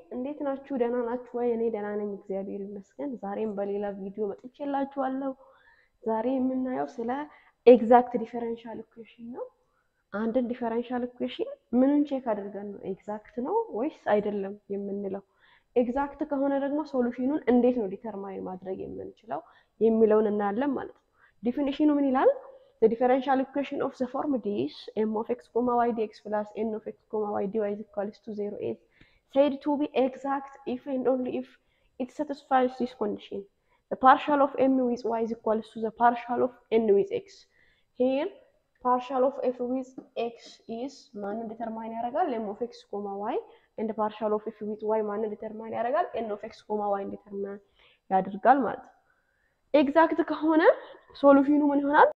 እንዴት ናችሁ? ደህና ናችሁ ወይ? እኔ ደህና ነኝ፣ እግዚአብሔር ይመስገን። ዛሬም በሌላ ቪዲዮ መጥቼላችኋለሁ። ዛሬ የምናየው ስለ ኤግዛክት ዲፈረንሻል ኢኩዌሽን ነው። አንድን ዲፈረንሻል ኢኩዌሽን ምንን ቼክ አድርገን ነው ኤግዛክት ነው ወይስ አይደለም የምንለው? ኤግዛክት ከሆነ ደግሞ ሶሉሽኑን እንዴት ነው ዲተርማይን ማድረግ የምንችለው የሚለውን እናያለን ማለት ነው። ዲፊኒሽኑ ምን ይላል? The differential equation of the form this m of x comma y dx plus n of x comma y dy is equals to 0 is said to be exact if and only if it satisfies this condition. The partial of m with y is equals to the partial of n with x. Here, partial of f with x is ማንን ዲተርማይን ያደርጋል? m of x comma y and the partial of f with y ማንን ዲተርማይን ያደርጋል? n of x comma y ዲተርማይን ያደርጋል ማለት ነው። ኤግዛክት ከሆነ ሶሉሽኑ ምን ይሆናል?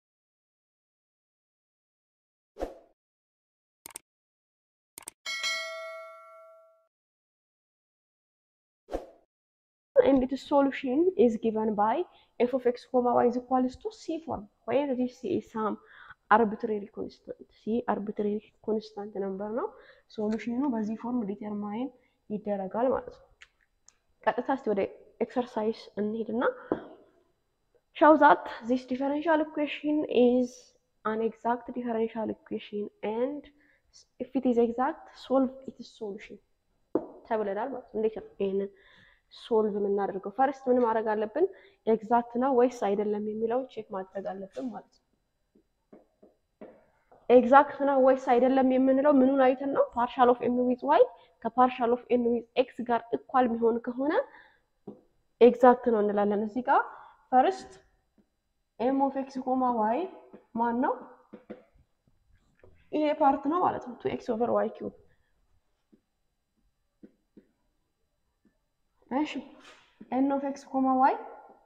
and its solution is given by f of x comma y is equals to c form where this is some arbitrary constant c arbitrary constant number ነው ሶሉሽኑ በዚህ ፎርም ዲተርማይን ይደረጋል ማለት ነው። ቀጥታ እስቲ ወደ ኤክሰርሳይዝ እንሄድና show that this differential equation is an exact differential equation and if it is exact solve its solution ተብለናል ማለት ነው። እንዴት ነው ይሄንን ሶልቭ የምናደርገው? ፈርስት ምን ማድረግ አለብን? ኤግዛክት ነው ወይስ አይደለም የሚለውን ቼክ ማድረግ አለብን ማለት ነው። ኤግዛክት ነው ወይስ አይደለም የምንለው ምኑን አይተን ነው? ፓርሻል ኦፍ ኤም ዊዝ ዋይ ከፓርሻል ኦፍ ኤን ዊዝ ኤክስ ጋር እኳል የሚሆን ከሆነ ኤግዛክት ነው እንላለን። እዚህ ጋር ፈርስት ኤም ኦፍ ኤክስ ኮማ ዋይ ማን ነው? ይሄ ፓርት ነው ማለት ነው። ቱ ኤክስ ኦቨር ዋይ ኪዩብ እሺ ኤን ኦፍ ኤክስ ኮማ ዋይ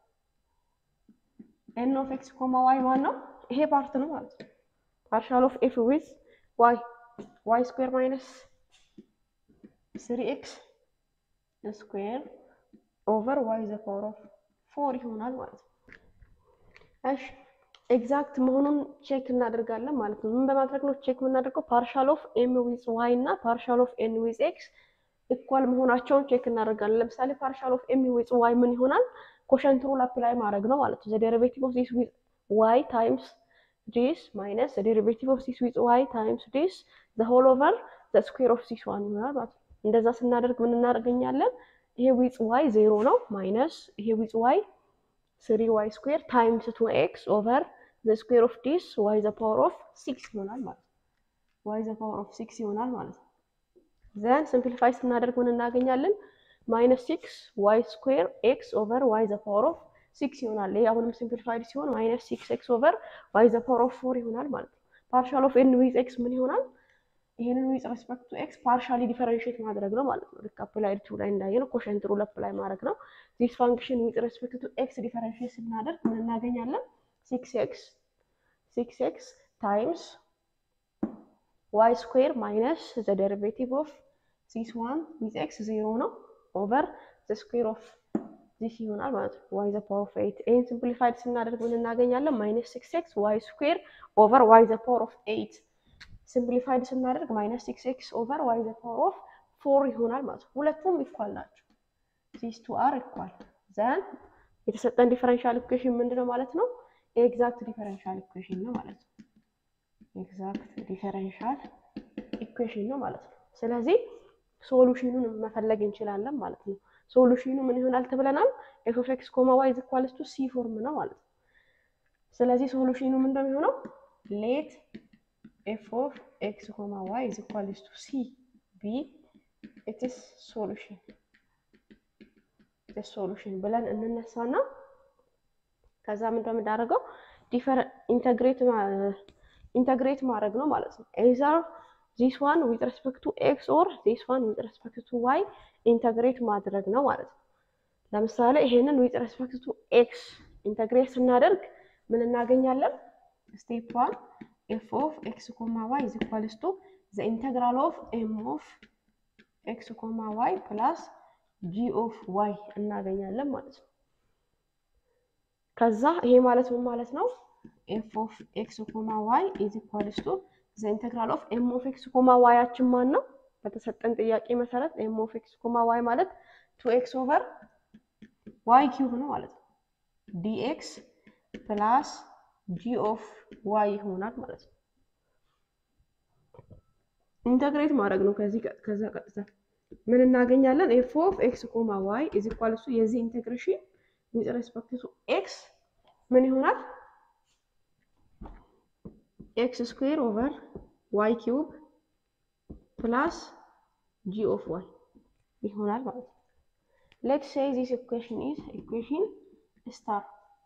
ኤን ኦፍ ኤክስ ኮማ ዋይ ማን ነው? ይሄ ፓርት ነው ማለት ነው። ፓርሻል ኦፍ ኤፍ ዊዝ ዋይ ዋይ ስኩዌር ማይነስ ስሪ ኤክስ ስኩዌር ኦቨር ዋይ ዘ ፓወር ኦፍ ፎር ይሆናል ማለት ነው። እሺ ኤግዛክት መሆኑን ቼክ እናደርጋለን ማለት ነው። ምን በማድረግ ነው ቼክ የምናደርገው? ፓርሻል ኦፍ ኤም ዊዝ ዋይ እና ፓርሻል ኦፍ ኤን ዊዝ ኤክስ ኢኳል መሆናቸውን ቼክ እናደርጋለን። ለምሳሌ ፓርሻል ኦፍ ኤም ዊዝ ዋይ ምን ይሆናል? ኮሸንት ሩል አፕላይ ማድረግ ነው ማለት ነው። ዘ ዴሪቬቲቭ ኦፍ ዚስ ዊዝ ዋይ ታይምስ ዲስ ማይነስ ዘ ዴሪቬቲቭ ኦፍ ዚስ ዊዝ ዋይ ታይምስ ዲስ ዘ ሆል ኦቨር ዘ ስኩዌር ኦፍ ዚስ ዋን ይሆናል ማለት ነው። እንደዛ ስናደርግ ምን እናደርገኛለን? ይሄ ዊዝ ዋይ ዜሮ ነው ማይነስ ይሄ ዊዝ ዋይ ስሪ ዋይ ስኩዌር ታይምስ ቱ ኤክስ ኦቨር ዘ ስኩዌር ኦፍ ዲስ ዋይ ዘ ፓወር ኦፍ ሲክስ ይሆናል ማለት ነው። ዋይ ዘ ፓወር ኦፍ ሲክስ ይሆናል ማለት ነው። ዘን ሲምፕሊፋይ ስናደርግ ምን እናገኛለን? ማይነስ ሲክስ ዋይ ስኩዌር ኤክስ ኦቨር ዋይ ዘ ፓወር ኦፍ ሲክስ ይሆናል። ይሄ አሁንም ሲምፕሊፋይድ ሲሆን ማይነስ ሲክስ ኤክስ ኦቨር ዋይ ዘ ፓወር ኦፍ ፎር ይሆናል ማለት ነው። ፓርሻል ኦፍ ኤን ዊዝ ኤክስ ምን ይሆናል? ይሄንን ዊዝ ሬስፔክት ቱ ኤክስ ፓርሻሊ ዲፈረንሺየት ማድረግ ነው ማለት ነው። ልክ አፕላይድ ቱ ላይ እንዳየነው ኮሸንት ሩል አፕላይ ማድረግ ነው። ዚስ ፋንክሽን ዊዝ ሬስፔክት ቱ ኤክስ ዲፈረንሺየት ስናደርግ ምን እናገኛለን? ሲክስ ኤክስ ሲክስ ኤክስ ታይምስ ዋይ ስኩዌር ማይነስ ዘ ዴሪቬቲቭ ኦፍ ዚስ ዋን ዊዝ ኤክስ ዜሮ ነው ኦቨር ዘ ስኩዌር ኦፍ ዚስ ይሆናል ማለት ነው። ዋይ ዘ ፓወር ኦፍ ኤይት ይህን ሲምፕሊፋይድ ስናደርግ ምን እናገኛለን? ማይነስ ሲክስ ኤክስ ዋይ ስኩዌር ኦቨር ዋይ ዘ ፓወር ኦፍ ኤይት ሲምፕሊፋይድ ስናደርግ ማይነስ ሲክስ ኤክስ ኦቨር ዋይ ዘ ፓወር ኦፍ ፎር ይሆናል ማለት ነው። ሁለቱም ኢኳል ናቸው። ዚስ ቱ አር ኢኳል ዘን የተሰጠን ዲፈረንሻል ኢኩዌሽን ምንድነው ማለት ነው? ኤግዛክት ዲፈረንሻል ኢኩዌሽን ነው ማለት ነው። ኤግዛክት ዲፈረንሻል ኢኩዌሽን ነው ማለት ነው። ስለዚህ ሶሉሽኑን መፈለግ እንችላለን ማለት ነው። ሶሉሽኑ ምን ይሆናል ተብለናል? ኤፍ ኦፍ ኤክስ ኮማ ዋይ ኢዝ ኢኳልስ ቱ ሲ ፎርም ነው ማለት ነው። ስለዚህ ሶሉሽኑ ምን እንደሚሆነው ሌት ኤፍ ኦፍ ኤክስ ኮማ ዋይ ኢዝ ኢኳልስ ቱ ሲ ቢ ኢትስ ሶሉሽን ሶሉሽን ብለን እንነሳና ከዛ ምን እንደምናደርገው ዲፈር ኢንተግሬት ኢንተግሬት ማድረግ ነው ማለት ነው። ኤዘር ዚስ ዋን ዊዝ ሬስፔክት ቱ ኤክስ ኦር ዚስ ዋን ዊዝ ሬስፔክት ቱ ዋይ ኢንተግሬት ማድረግ ነው ማለት ነው። ለምሳሌ ይሄንን ዊዝ ሬስፔክት ቱ ኤክስ ኢንተግሬት ስናደርግ ምን እናገኛለን? ስቴፕ ዋን ኤፍ ኦፍ ኤክስ ኮማ ዋይ ኢዝ ኢኳልስ ቱ ዘ ኢንተግራል ኦፍ ኤም ኦፍ ኤክስ ኮማ ዋይ ፕላስ ጂ ኦፍ ዋይ እናገኛለን ማለት ነው። ከዛ ይሄ ማለት ምን ማለት ነው? ኤፍ ኦፍ ኤክስ ኮማ ዋይ ኢዝ ኢኳልስ ቱ ዘ ኢንተግራል ኦፍ ኤም ኦፍ ኤክስ ኮማ ዋያችን ማን ነው? በተሰጠን ጥያቄ መሰረት ኤም ኦፍ ኤክስ ኮማ ዋይ ማለት ቱ ኤክስ ኦቨር ዋይ ኪዩብ ነው ማለት ነው። ዲኤክስ ፕላስ ጂ ኦፍ ዋይ ይሆናል ማለት ነው። ኢንተግሬት ማድረግ ነው። ከዚህ ከዛ ቀጥታ ምን እናገኛለን? ኤፍ ኦፍ ኤክስ ኮማ ዋይ ኢዝ ኢኳል ቱ የዚህ ኢንቴግሬሽን ዊዝ ሬስፔክት ቱ ኤክስ ምን ይሆናል? ኤክስ ስኩዌር ኦቨር ዋይ ኪዩብ ፕላስ ጂ ኦፍ ዋይ ይሆናል ማለት ነው። ሌትስ ሴይ ዚስ ኢኩዌሽን ኢዝ ኢኩዌሽን ስታር።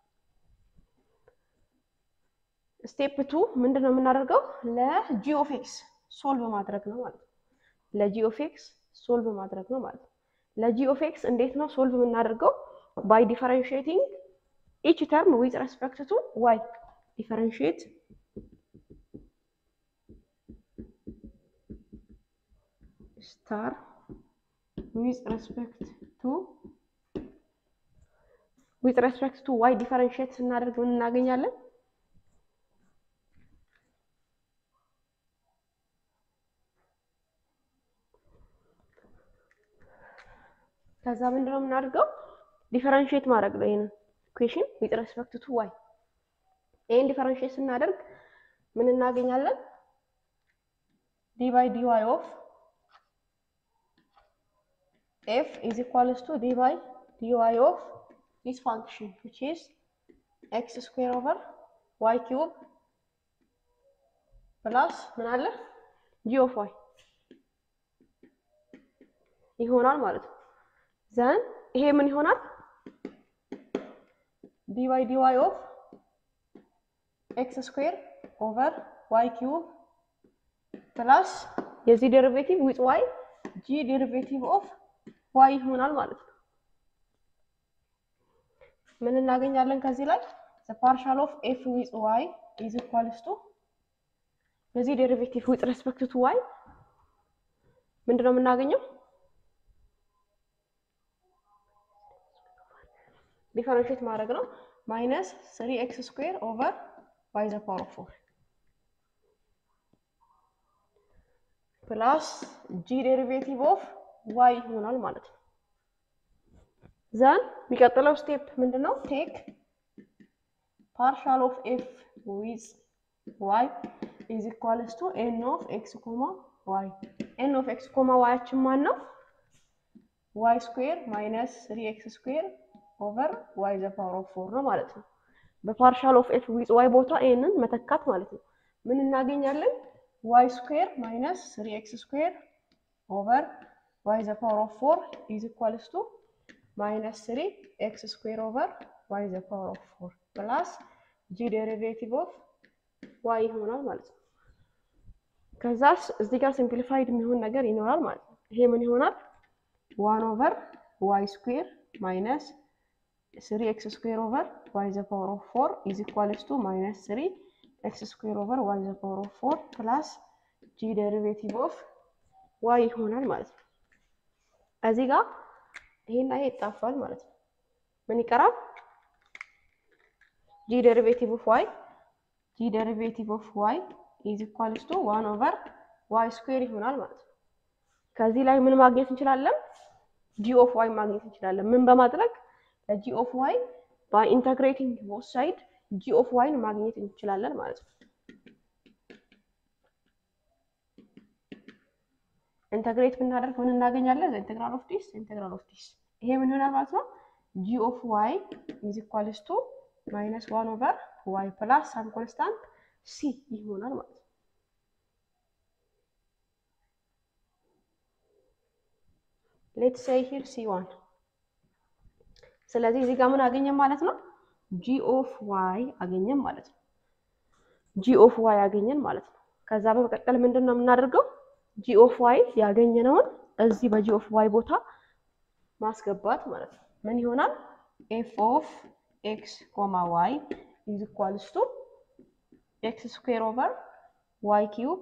ስቴፕ ቱ ምንድን ነው የምናደርገው? ለጂ ኦፍ ኤክስ ሶልቭ ማድረግ ነው ማለት ነው። ለጂ ኦፍ ኤክስ ሶልቭ ማድረግ ነው ማለት ነው። ለጂ ኦፍ ኤክስ እንዴት ነው ሶልቭ የምናደርገው? ባይ ዲፈረንሺዬቲንግ ኢች ተርም ዊዝ ሬስፔክት ቱ ዋይ ዲፈረንሺዬት ስታር ዊዝ ሬስፔክት ቱ ዊዝ ሬስፔክት ቱ ዋይ ዲፈረንሺዬት ስናደርግ ምን እናገኛለን? ከዛ ምንድነው የምናደርገው? ዲፈረንሺዬት ማድረግ ነው ይሄንን ኢኩዌሽን ዊዝ ሬስፔክት ቱ ዋይ። ይሄን ዲፈረንሺዬት ስናደርግ ምን እናገኛለን? ዲ ባይ ዲ ዋይ ኦፍ ኤፍ ኢዝ ኢኳልስ ቱ ዲ ባይ ዲ ዋይ ኦፍ ዲስ ፋንክሽን ዊች ኢዝ ኤክስ ስኩዌር ኦቨር ዋይ ኪዩብ ፕላስ ምን አለ ጂ ኦፍ ዋይ ይሆናል ማለት ነው። ዘን ይሄ ምን ይሆናል? ዲ ባይ ዲ ዋይ ኦፍ ኤክስ ስኩዌር ኦቨር ዋይ ኪዩብ ፕላስ የዚህ ዴሪቬቲቭ ዊዝ ዋይ ጂ ዴሪቬቲቭ ኦፍ ዋይ ይሆናል ማለት ነው። ምን እናገኛለን ከዚህ ላይ ፓርሻል ኦፍ ኤፍ ዊዝ ዋይ ኢዝ ኢኳልስ ቱ የዚህ ዴሪቬቲቭ ዊዝ ሬስፔክት ቱ ዋይ ምንድን ነው የምናገኘው? ዲፈረንሺየት ማድረግ ነው። ማይነስ ስሪ ኤክስ ስኩዌር ኦቨር ዋይ ዘ ፓወር ኦፍ ፎር ፕላስ ጂ ዴሪቬቲቭ ኦፍ ዋይ ይሆናል ማለት ነው። ዘን የሚቀጥለው ስቴፕ ምንድን ነው? ቴክ ፓርሻል ኦፍ ኤፍ ዊዝ ዋይ ኢዝ ኢኳልስ ቱ ኤን ኦፍ ኤክስ ኮማ ዋይ። ኤን ኦፍ ኤክስ ኮማ ዋያችን ማን ነው? ዋይ ስኩዌር ማይነስ ስሪ ኤክስ ስኩዌር ኦቨር ዋይ ዘ ፓወር ኦፍ ፎር ነው ማለት ነው። በፓርሻል ኦፍ ኤፍ ዊዝ ዋይ ቦታ ይህንን መተካት ማለት ነው። ምን እናገኛለን? ዋይ ስኩዌር ማይነስ ስሪ ኤክስ ስኩዌር ኦቨር ዋይ ዘ ፓወር ኦፍ ፎር ኢዝ ኢኳልስ ቱ ማይነስ ስሪ ኤክስ ስኩዌር ኦቨር ዋይ ዘ ፓወር ኦፍ ፎር ፕላስ ጂ ዴሪቬቲቭ ኦፍ ዋይ ይሆናል ማለት ነው። ከዛስ እዚህ ጋር ሲምፕሊፋይድ የሚሆን ነገር ይኖራል ማለት ነው። ይሄ ምን ይሆናል? ዋን ኦቨር ዋይ ስኩዌር ማይነስ ስሪ ኤክስ ስኩዌር ኦቨር ዋይ ዘ ፓወር ኦፍ ፎር ኢዝ ኢኳልስ ቱ ማይነስ ስሪ ኤክስ ስኩዌር ኦቨር ዋይ ዘ ፓወር ኦፍ ፎር ፕላስ ጂ ዴሪቬቲቭ ኦፍ ዋይ ይሆናል ማለት ነው። እዚህ ጋር ይሄና ይሄ ይጣፋል ማለት ነው። ምን ይቀራል? ጂ ዴሪቬቲቭ ኦፍ ዋይ ጂ ዴሪቬቲቭ ኦፍ ዋይ ኢዝ ኢኳልስ ቱ ዋን ኦቨር ዋይ ስኩዌር ይሆናል ማለት ነው። ከዚህ ላይ ምን ማግኘት እንችላለን? ጂ ኦፍ ዋይ ማግኘት እንችላለን። ምን በማድረግ ለጂ ኦፍ ዋይ ባይ ኢንተግሬቲንግ ቦት ሳይድ ጂ ኦፍ ዋይን ማግኘት እንችላለን ማለት ነው። ኢንተግሬት ብናደርግ ምን እናገኛለን? ኢንተግራል ኦፍ ዲስ ኢንተግራል ኦፍ ዲስ ይሄ ምን ይሆናል ማለት ነው? ጂ ኦፍ ዋይ ኢዝ ኢኳልስ ቱ ማይነስ ዋን ኦቨር ዋይ ፕላስ ሳም ኮንስታንት ሲ ይሆናል ማለት ነው። ሌትስ ሴይ ሂር ሲ ዋን ስለዚህ እዚህ ጋር ምን አገኘን ማለት ነው? ጂ ኦፍ ዋይ አገኘን ማለት ነው። ጂ ኦፍ ዋይ አገኘን ማለት ነው። ከዛ በመቀጠል ምንድን ነው የምናደርገው? ጂ ኦፍ ዋይ ያገኘነውን እዚህ በጂ ኦፍ ዋይ ቦታ ማስገባት ማለት ነው። ምን ይሆናል? ኤፍ ኦፍ ኤክስ ኮማ ዋይ ኢዝ ኢኳልስ ቱ ኤክስ ስኩዌር ኦቨር ዋይ ኪዩብ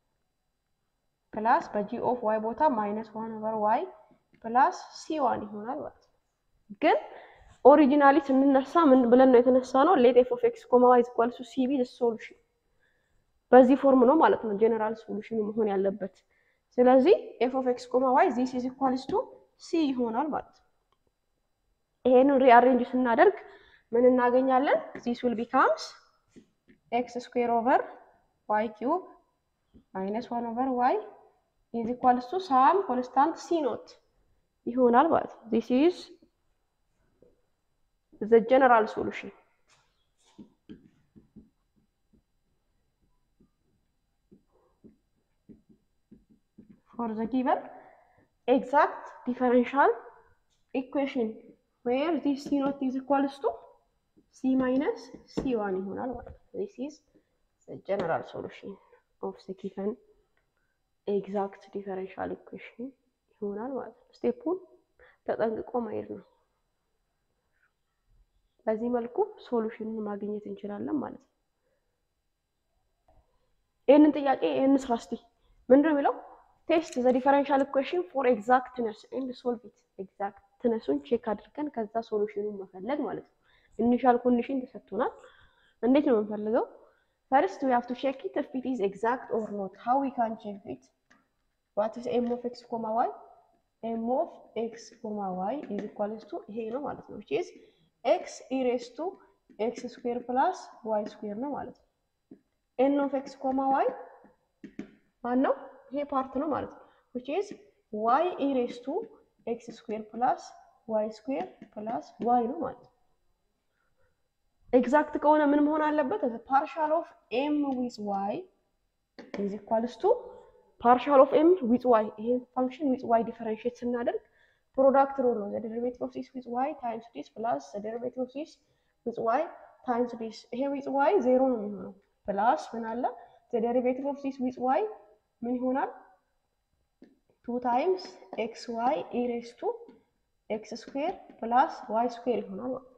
ፕላስ በጂ ኦፍ ዋይ ቦታ ማይነስ ዋን ኦቨር ዋይ ፕላስ ሲ ዋን ይሆናል ማለት ነው። ግን ኦሪጂናሊ ስንነሳ ምን ብለን ነው የተነሳ ነው? ሌት ኤፍ ኦፍ ኤክስ ኮማ ዋይ ኢዝ ኢኳልስ ቱ ሲ ቢ ሶሉሽን በዚህ ፎርም ነው ማለት ነው ጀነራል ሶሉሽኑ መሆን ያለበት። ስለዚህ ኤፍ ኦፍ ኤክስ ኮማ ዋይ ዚስ ኢዝ ኢኳልስ ቱ ሲ ይሆናል ማለት ነው። ይሄንን ሪአሬንጅ ስናደርግ ምን እናገኛለን? ዚስ ዊል ቢካምስ ኤክስ ስኩዌር ኦቨር ዋይ ኪዩብ ማይነስ ዋን ኦቨር ዋይ ኢዝ ኢኳልስ ቱ ሳም ኮንስታንት ሲ ኖት ይሆናል ማለት ነው። ዚስ ኢዝ ዘ ጀነራል ሶሉሽን for the given exact differential equation where this c naught is equals to c minus c1 ይሆናል ማለት ነው። This is the general solution of the given exact differential equation ይሆናል ማለት ነው። ስቴፑን ተጠንቅቆ ማየት ነው። በዚህ መልኩ ሶሉሽኑን ማግኘት እንችላለን ማለት ነው። ይህንን ጥያቄ ይህንን ስራ እስቲ ምንድን ነው የሚለው? ቴስት ዘ ዲፈረንሻል ኢኩዌሽን ፎር ኤግዛክትነስ ኤንድ ሶልቭ ኢት። ኤግዛክትነሱን ቼክ አድርገን ከዛ ሶሉሽኑን መፈለግ ማለት ነው። ኢኒሻል ኮንዲሽን ተሰጥቶናል። እንዴት ነው የምንፈልገው? ፈርስት ዊ ሃቭ ቱ ቼክ ኢት ኢፍ ኢት ኢዝ ኤግዛክት ኦር ኖት። ሃው ዊ ካን ቼክ ኢት? ዋት ኢዝ ኤም ኦፍ ኤክስ ኮማ ዋይ? ኤም ኦፍ ኤክስ ኮማ ዋይ ኢዝ ኢኳልስ ቱ ይሄ ነው ማለት ነው። ዊች ኢዝ ኤክስ ኢሬስ ቱ ኤክስ ስኩዌር ፕላስ ዋይ ስኩዌር ነው ማለት ነው። ኤን ኦፍ ኤክስ ኮማ ዋይ ማን ነው? ይሄ ፓርት ነው ማለት ነው። which is y e raised to x square plus y square plus y ነው ማለት ነው። ኤግዛክት ከሆነ ምን መሆን አለበት? ፓርሻል ኦፍ ኤም ዊዝ ዋይ ኢዝ ኢኳልስ ቱ ፓርሻል ኦፍ ኤም ዊዝ ዋይ። ይሄ ፋንክሽን ዊዝ ዋይ ዲፈረንሺየት ስናደርግ ፕሮዳክት ሩል ነው። ዘ ዴሪቬቲቭ ኦፍ ዲስ ዊዝ ዋይ ታይምስ ዲስ ፕላስ ዘ ዴሪቬቲቭ ኦፍ ዲስ ዊዝ ዋይ ታይምስ ዲስ። ይሄ ዊዝ ዋይ ዜሮ ነው የሚሆነው ፕላስ ምን አለ ዘ ዴሪቬቲቭ ኦፍ ዲስ ዊዝ ዋይ ምን ይሆናል? ቱ ታይምስ ኤክስ ዋይ ኢሬስ ቱ ኤክስ ስኩዌር ፕላስ ዋይ ስኩዌር ይሆናል ማለት ነው።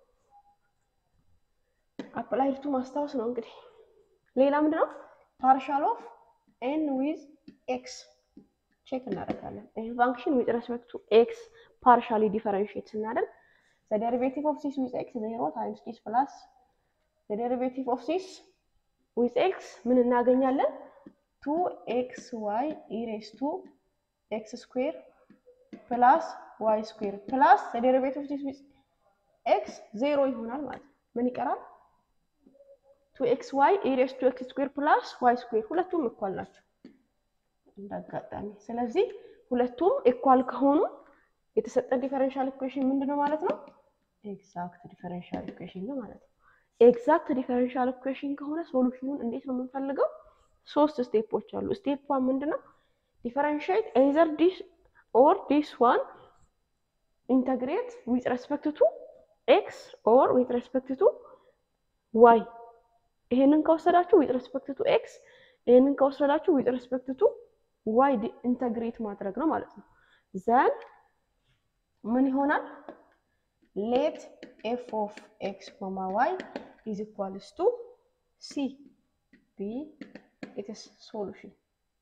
አፕላይ ቱ ማስታወስ ነው እንግዲህ። ሌላ ምንድን ነው? ፓርሻል ኦፍ ኤን ዊዝ ኤክስ ቼክ እናደርጋለን። ይህ ፋንክሽን ዊዝ ሬስፔክት ቱ ኤክስ ፓርሻሊ ዲፈረንሺየት ስናደርግ ዘ ዴሪቬቲቭ ኦፍ ዚስ ዊዝ ኤክስ ዜሮ ታይምስ ዲስ ፕላስ ዘ ዴሪቬቲቭ ኦፍ ዚስ ዊዝ ኤክስ ምን እናገኛለን? ቱ ኤክስ ዋይ ኢሬስ ቱ ኤክስ ስኩዌር ፕላስ ዋይ ስኩዌር ፕላስ ዴሪቬቲቭ ዲስ ዊዝ ኤክስ ዜሮ ይሆናል ማለት ነው። ምን ይቀራል? ቱ ኤክስ ዋይ ኢሬስ ቱ ኤክስ ስኩዌር ፕላስ ዋይ ስኩዌር ሁለቱም እኳል ናቸው እንዳጋጣሚ። ስለዚህ ሁለቱም ኢኳል ከሆኑ የተሰጠን ዲፈረንሻል ኢኩዌሽን ምንድን ነው ማለት ነው? ኤግዛክት ዲፈረንሻል ኢኩዌሽን ነው ማለት ነው። ኤግዛክት ዲፈረንሻል ኢኩዌሽን ከሆነ ሶሉሽኑን እንዴት ነው የምንፈልገው? ሶስት ስቴፖች አሉ። ስቴፕ ዋን ምንድነው? ዲፈረንሺየት ኤዘር ዲስ ኦር ዲስ ዋን ኢንተግሬት ዊዝ ሬስፔክት ቱ ኤክስ ኦር ዊዝ ሬስፔክት ቱ ዋይ። ይሄንን ከወሰዳችሁ ዊዝ ሬስፔክት ቱ ኤክስ፣ ይሄንን ከወሰዳችሁ ዊዝ ሬስፔክት ቱ ዋይ ኢንተግሬት ማድረግ ነው ማለት ነው። ዘን ምን ይሆናል? ሌት ኤፍ ኦፍ ኤክስ ኮማ ዋይ ኢዝ ኢኳልስ ቱ ሲ ቢ ኢትስ ሶሉሽን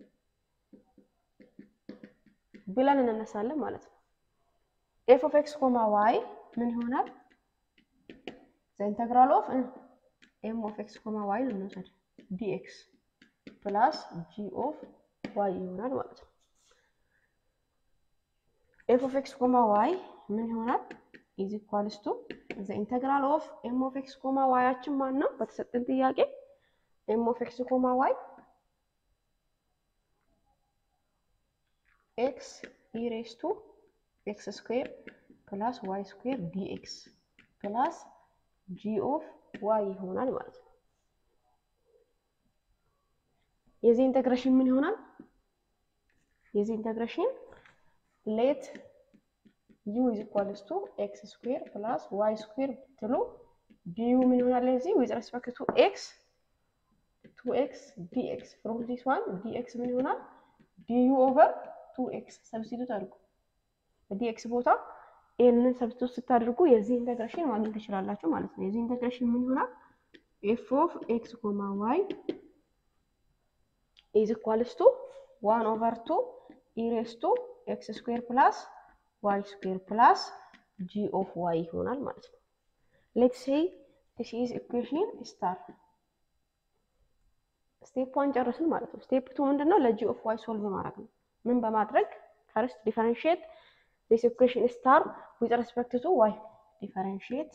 ብለን እንነሳለን ማለት ነው። ኤፍ ኦፍ ኤክስ ኮማ ዋይ ምን ይሆናል? ዘ ኢንተግራል ኦፍ ኤም ኦፍ ኤክስ ኮማ ዋይ እንውሰድ ዲኤክስ ፕላስ ጂ ኦፍ ዋይ ይሆናል ማለት ነው። ኤፍ ኦፍ ኤክስ ኮማ ዋይ ምን ይሆናል? ኢዝ ኢኳልስ ቱ ዘ ኢንተግራል ኦፍ ኤም ኦፍ ኤክስ ኮማ ዋያችን ማን ነው? በተሰጠን ጥያቄ ኤም ኦፍ ኤክስ ኮማ ዋይ ኤክስ ኢሬስ ቱ ኤክስ ስኩዌር ፕላስ ዋይ ስኩዌር ዲኤክስ ፕላስ ጂ ኦፍ ዋይ ይሆናል ማለት ነው። የዚህ ኢንተግሬሽን ምን ይሆናል? የዚህ ኢንተግሬሽን ሌት ዩ ኢዝ ኢኳልስ ቱ ኤክስ ስኩዌር ፕላስ ዋይ ስኩዌር ብትሉ ዲዩ ምን ይሆናል? የዚህ ዊዝ ሬስፔክት ቱ ኤክስ ቱ ኤክስ ዲኤክስ ፍሮም ዲስ ዋን ዲኤክስ ምን ይሆናል? ዲዩ ኦቨር ቱ ኤክስ ሰብስቲቱት አድርጉ። በዲኤክስ ቦታ ይህንን ሰብስቲቱት ስታደርጉ የዚህ ኢንተግሬሽን ማግኘት ትችላላችሁ ማለት ነው። የዚህ ኢንተግሬሽን ምን ይሆናል? ኤፍ ኦፍ ኤክስ ኮማ ዋይ ኢዝ ኢኳልስ ቱ ዋን ኦቨር ቱ ኢሬስ ቱ ኤክስ ስኩዌር ፕላስ ዋይ ስኩዌር ፕላስ ጂ ኦፍ ዋይ ይሆናል ማለት ነው። ሌትስ ሴይ ዲስ ኢዝ ኢኩዌሽን ስታር ስቴፕ ዋን ጨረስን ማለት ነው። ስቴፕ ቱ ምንድን ነው? ለጂ ኦፍ ዋይ ሶልቭ ማድረግ ነው። ምን በማድረግ ፈርስት ዲፈረንሺየት ዚስ ኢኩዌሽን ስታር ዊዝ ሬስፔክት ቱ ዋይ ዲፈረንሺየት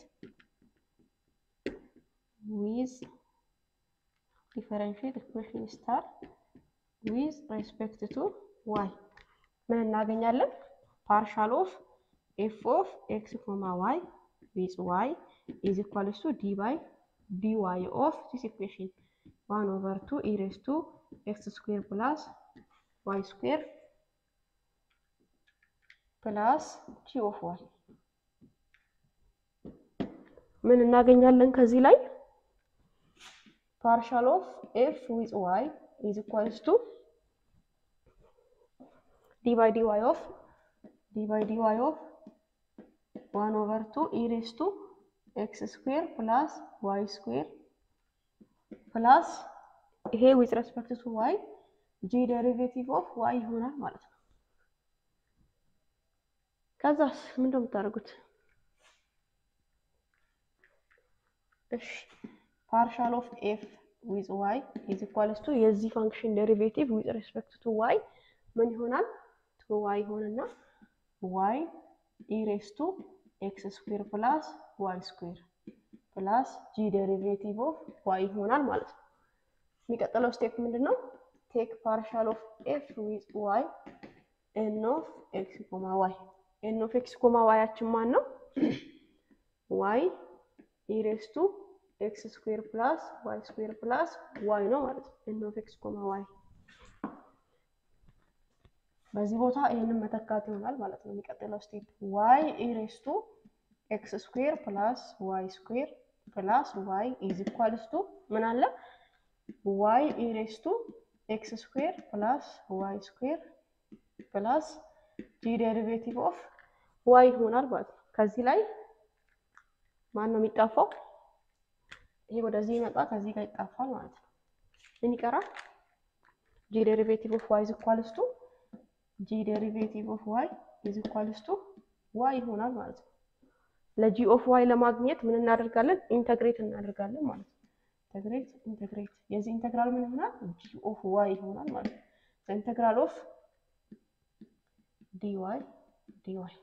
ዊዝ ዲፈረንሺየት ኢኩዌሽን ስታር ዊዝ ሬስፔክት ቱ ዋይ ምን እናገኛለን? ፓርሻል ኦፍ ኤፍ ኦፍ ኤክስ ኮማ ዋይ ዊዝ ዋይ ኢዝ ኢኳልስ ቱ ዲ ባይ ዲ ዋይ ኦፍ ዚስ ኢኩዌሽን ዋን ኦቨር ቱ ኢሬስ ቱ ኤክስ ስኩዌር ፕላስ ዋይ ስኩዌር ፕላስ ጂ ኦፍ ዋይ ምን እናገኛለን ከዚህ ላይ ፓርሻል ኦፍ ኤፍ ዊዝ ዋይ ኢዝ ኢኳልስ ቱ ዲ ባይ ዲ ዋይ ኦፍ ዲ ባይ ዲ ዋይ ኦፍ ዋን ኦቨር ቱ ኢሬስ ቱ ኤክስ ስኩዌር ፕላስ ዋይ ስኩዌር ፕላስ ይሄ ዊዝ ሬስፔክት ቱ ዋይ ጂ ዴሪቬቲቭ ኦፍ ዋይ ይሆናል ማለት ነው። ከዛስ ምንድን ነው የምታደርጉት? እሺ ፓርሻል ኦፍ ኤፍ ዊዝ ዋይ ኢዝ ኢኳልስ ቱ የዚህ ፋንክሽን ዴሪቬቲቭ ዊዝ ሬስፔክት ቱ ዋይ ምን ይሆናል? ቱ ዋይ ይሆንና ዋይ ኢሬስ ቱ ኤክስ ስኩዌር ፕላስ ዋይ ስኩዌር ፕላስ ጂ ዴሪቬቲቭ ኦፍ ዋይ ይሆናል ማለት ነው። የሚቀጥለው ስቴፕ ምንድን ነው? ቴክ ፓርሻል ኦፍ ኤፍ ዊዝ ዋይ ኤን ኦፍ ኤክስ ኮማ ዋይ ኤን ኦፍ ኤክስ ኮማ ዋያችን ማን ነው? ዋይ ኢሬስ ቱ ኤክስ ስኩዌር ፕላስ ዋይ ስኩዌር ፕላስ ዋይ ነው ማለት ነው። ኤን ኦፍ ኤክስ ኮማ ዋይ በዚህ ቦታ ይህንን መተካት ይሆናል ማለት ነው። የሚቀጥለው ስቴፕ ዋይ ኢሬስ ቱ ኤክስ ስኩዌር ፕላስ ዋይ ስኩዌር ፕላስ ዋይ ኢዝ ኢኳልስ ቱ ምን አለ ዋይ ኢሬስ ቱ ኤክስ ስኩዌር ፕላስ ዋይ ስኩዌር ፕላስ ጂ ዴሪቬቲቭ ኦፍ ዋይ ይሆናል ማለት ነው። ከዚህ ላይ ማን ነው የሚጣፋው? ይሄ ወደዚህ ይመጣ ከዚህ ጋር ይጣፋል ማለት ነው። ምን ይቀራል? ጂ ዴሪቬቲቭ ኦፍ ዋይ ኢዝ ኢኳልስ ቱ ጂ ዴሪቬቲቭ ኦፍ ዋይ ኢዝ ኢኳልስ ቱ ዋይ ይሆናል ማለት ነው። ለጂ ኦፍ ዋይ ለማግኘት ምን እናደርጋለን? ኢንተግሬት እናደርጋለን ማለት ነው። ኢንተግሬት ኢንተግሬት የዚህ ኢንተግራል ምን ይሆናል? ጂ ኦፍ ዋይ ይሆናል ማለት ነው። ኢንተግራል ኦፍ ዲ ዋይ ዲ ዋይ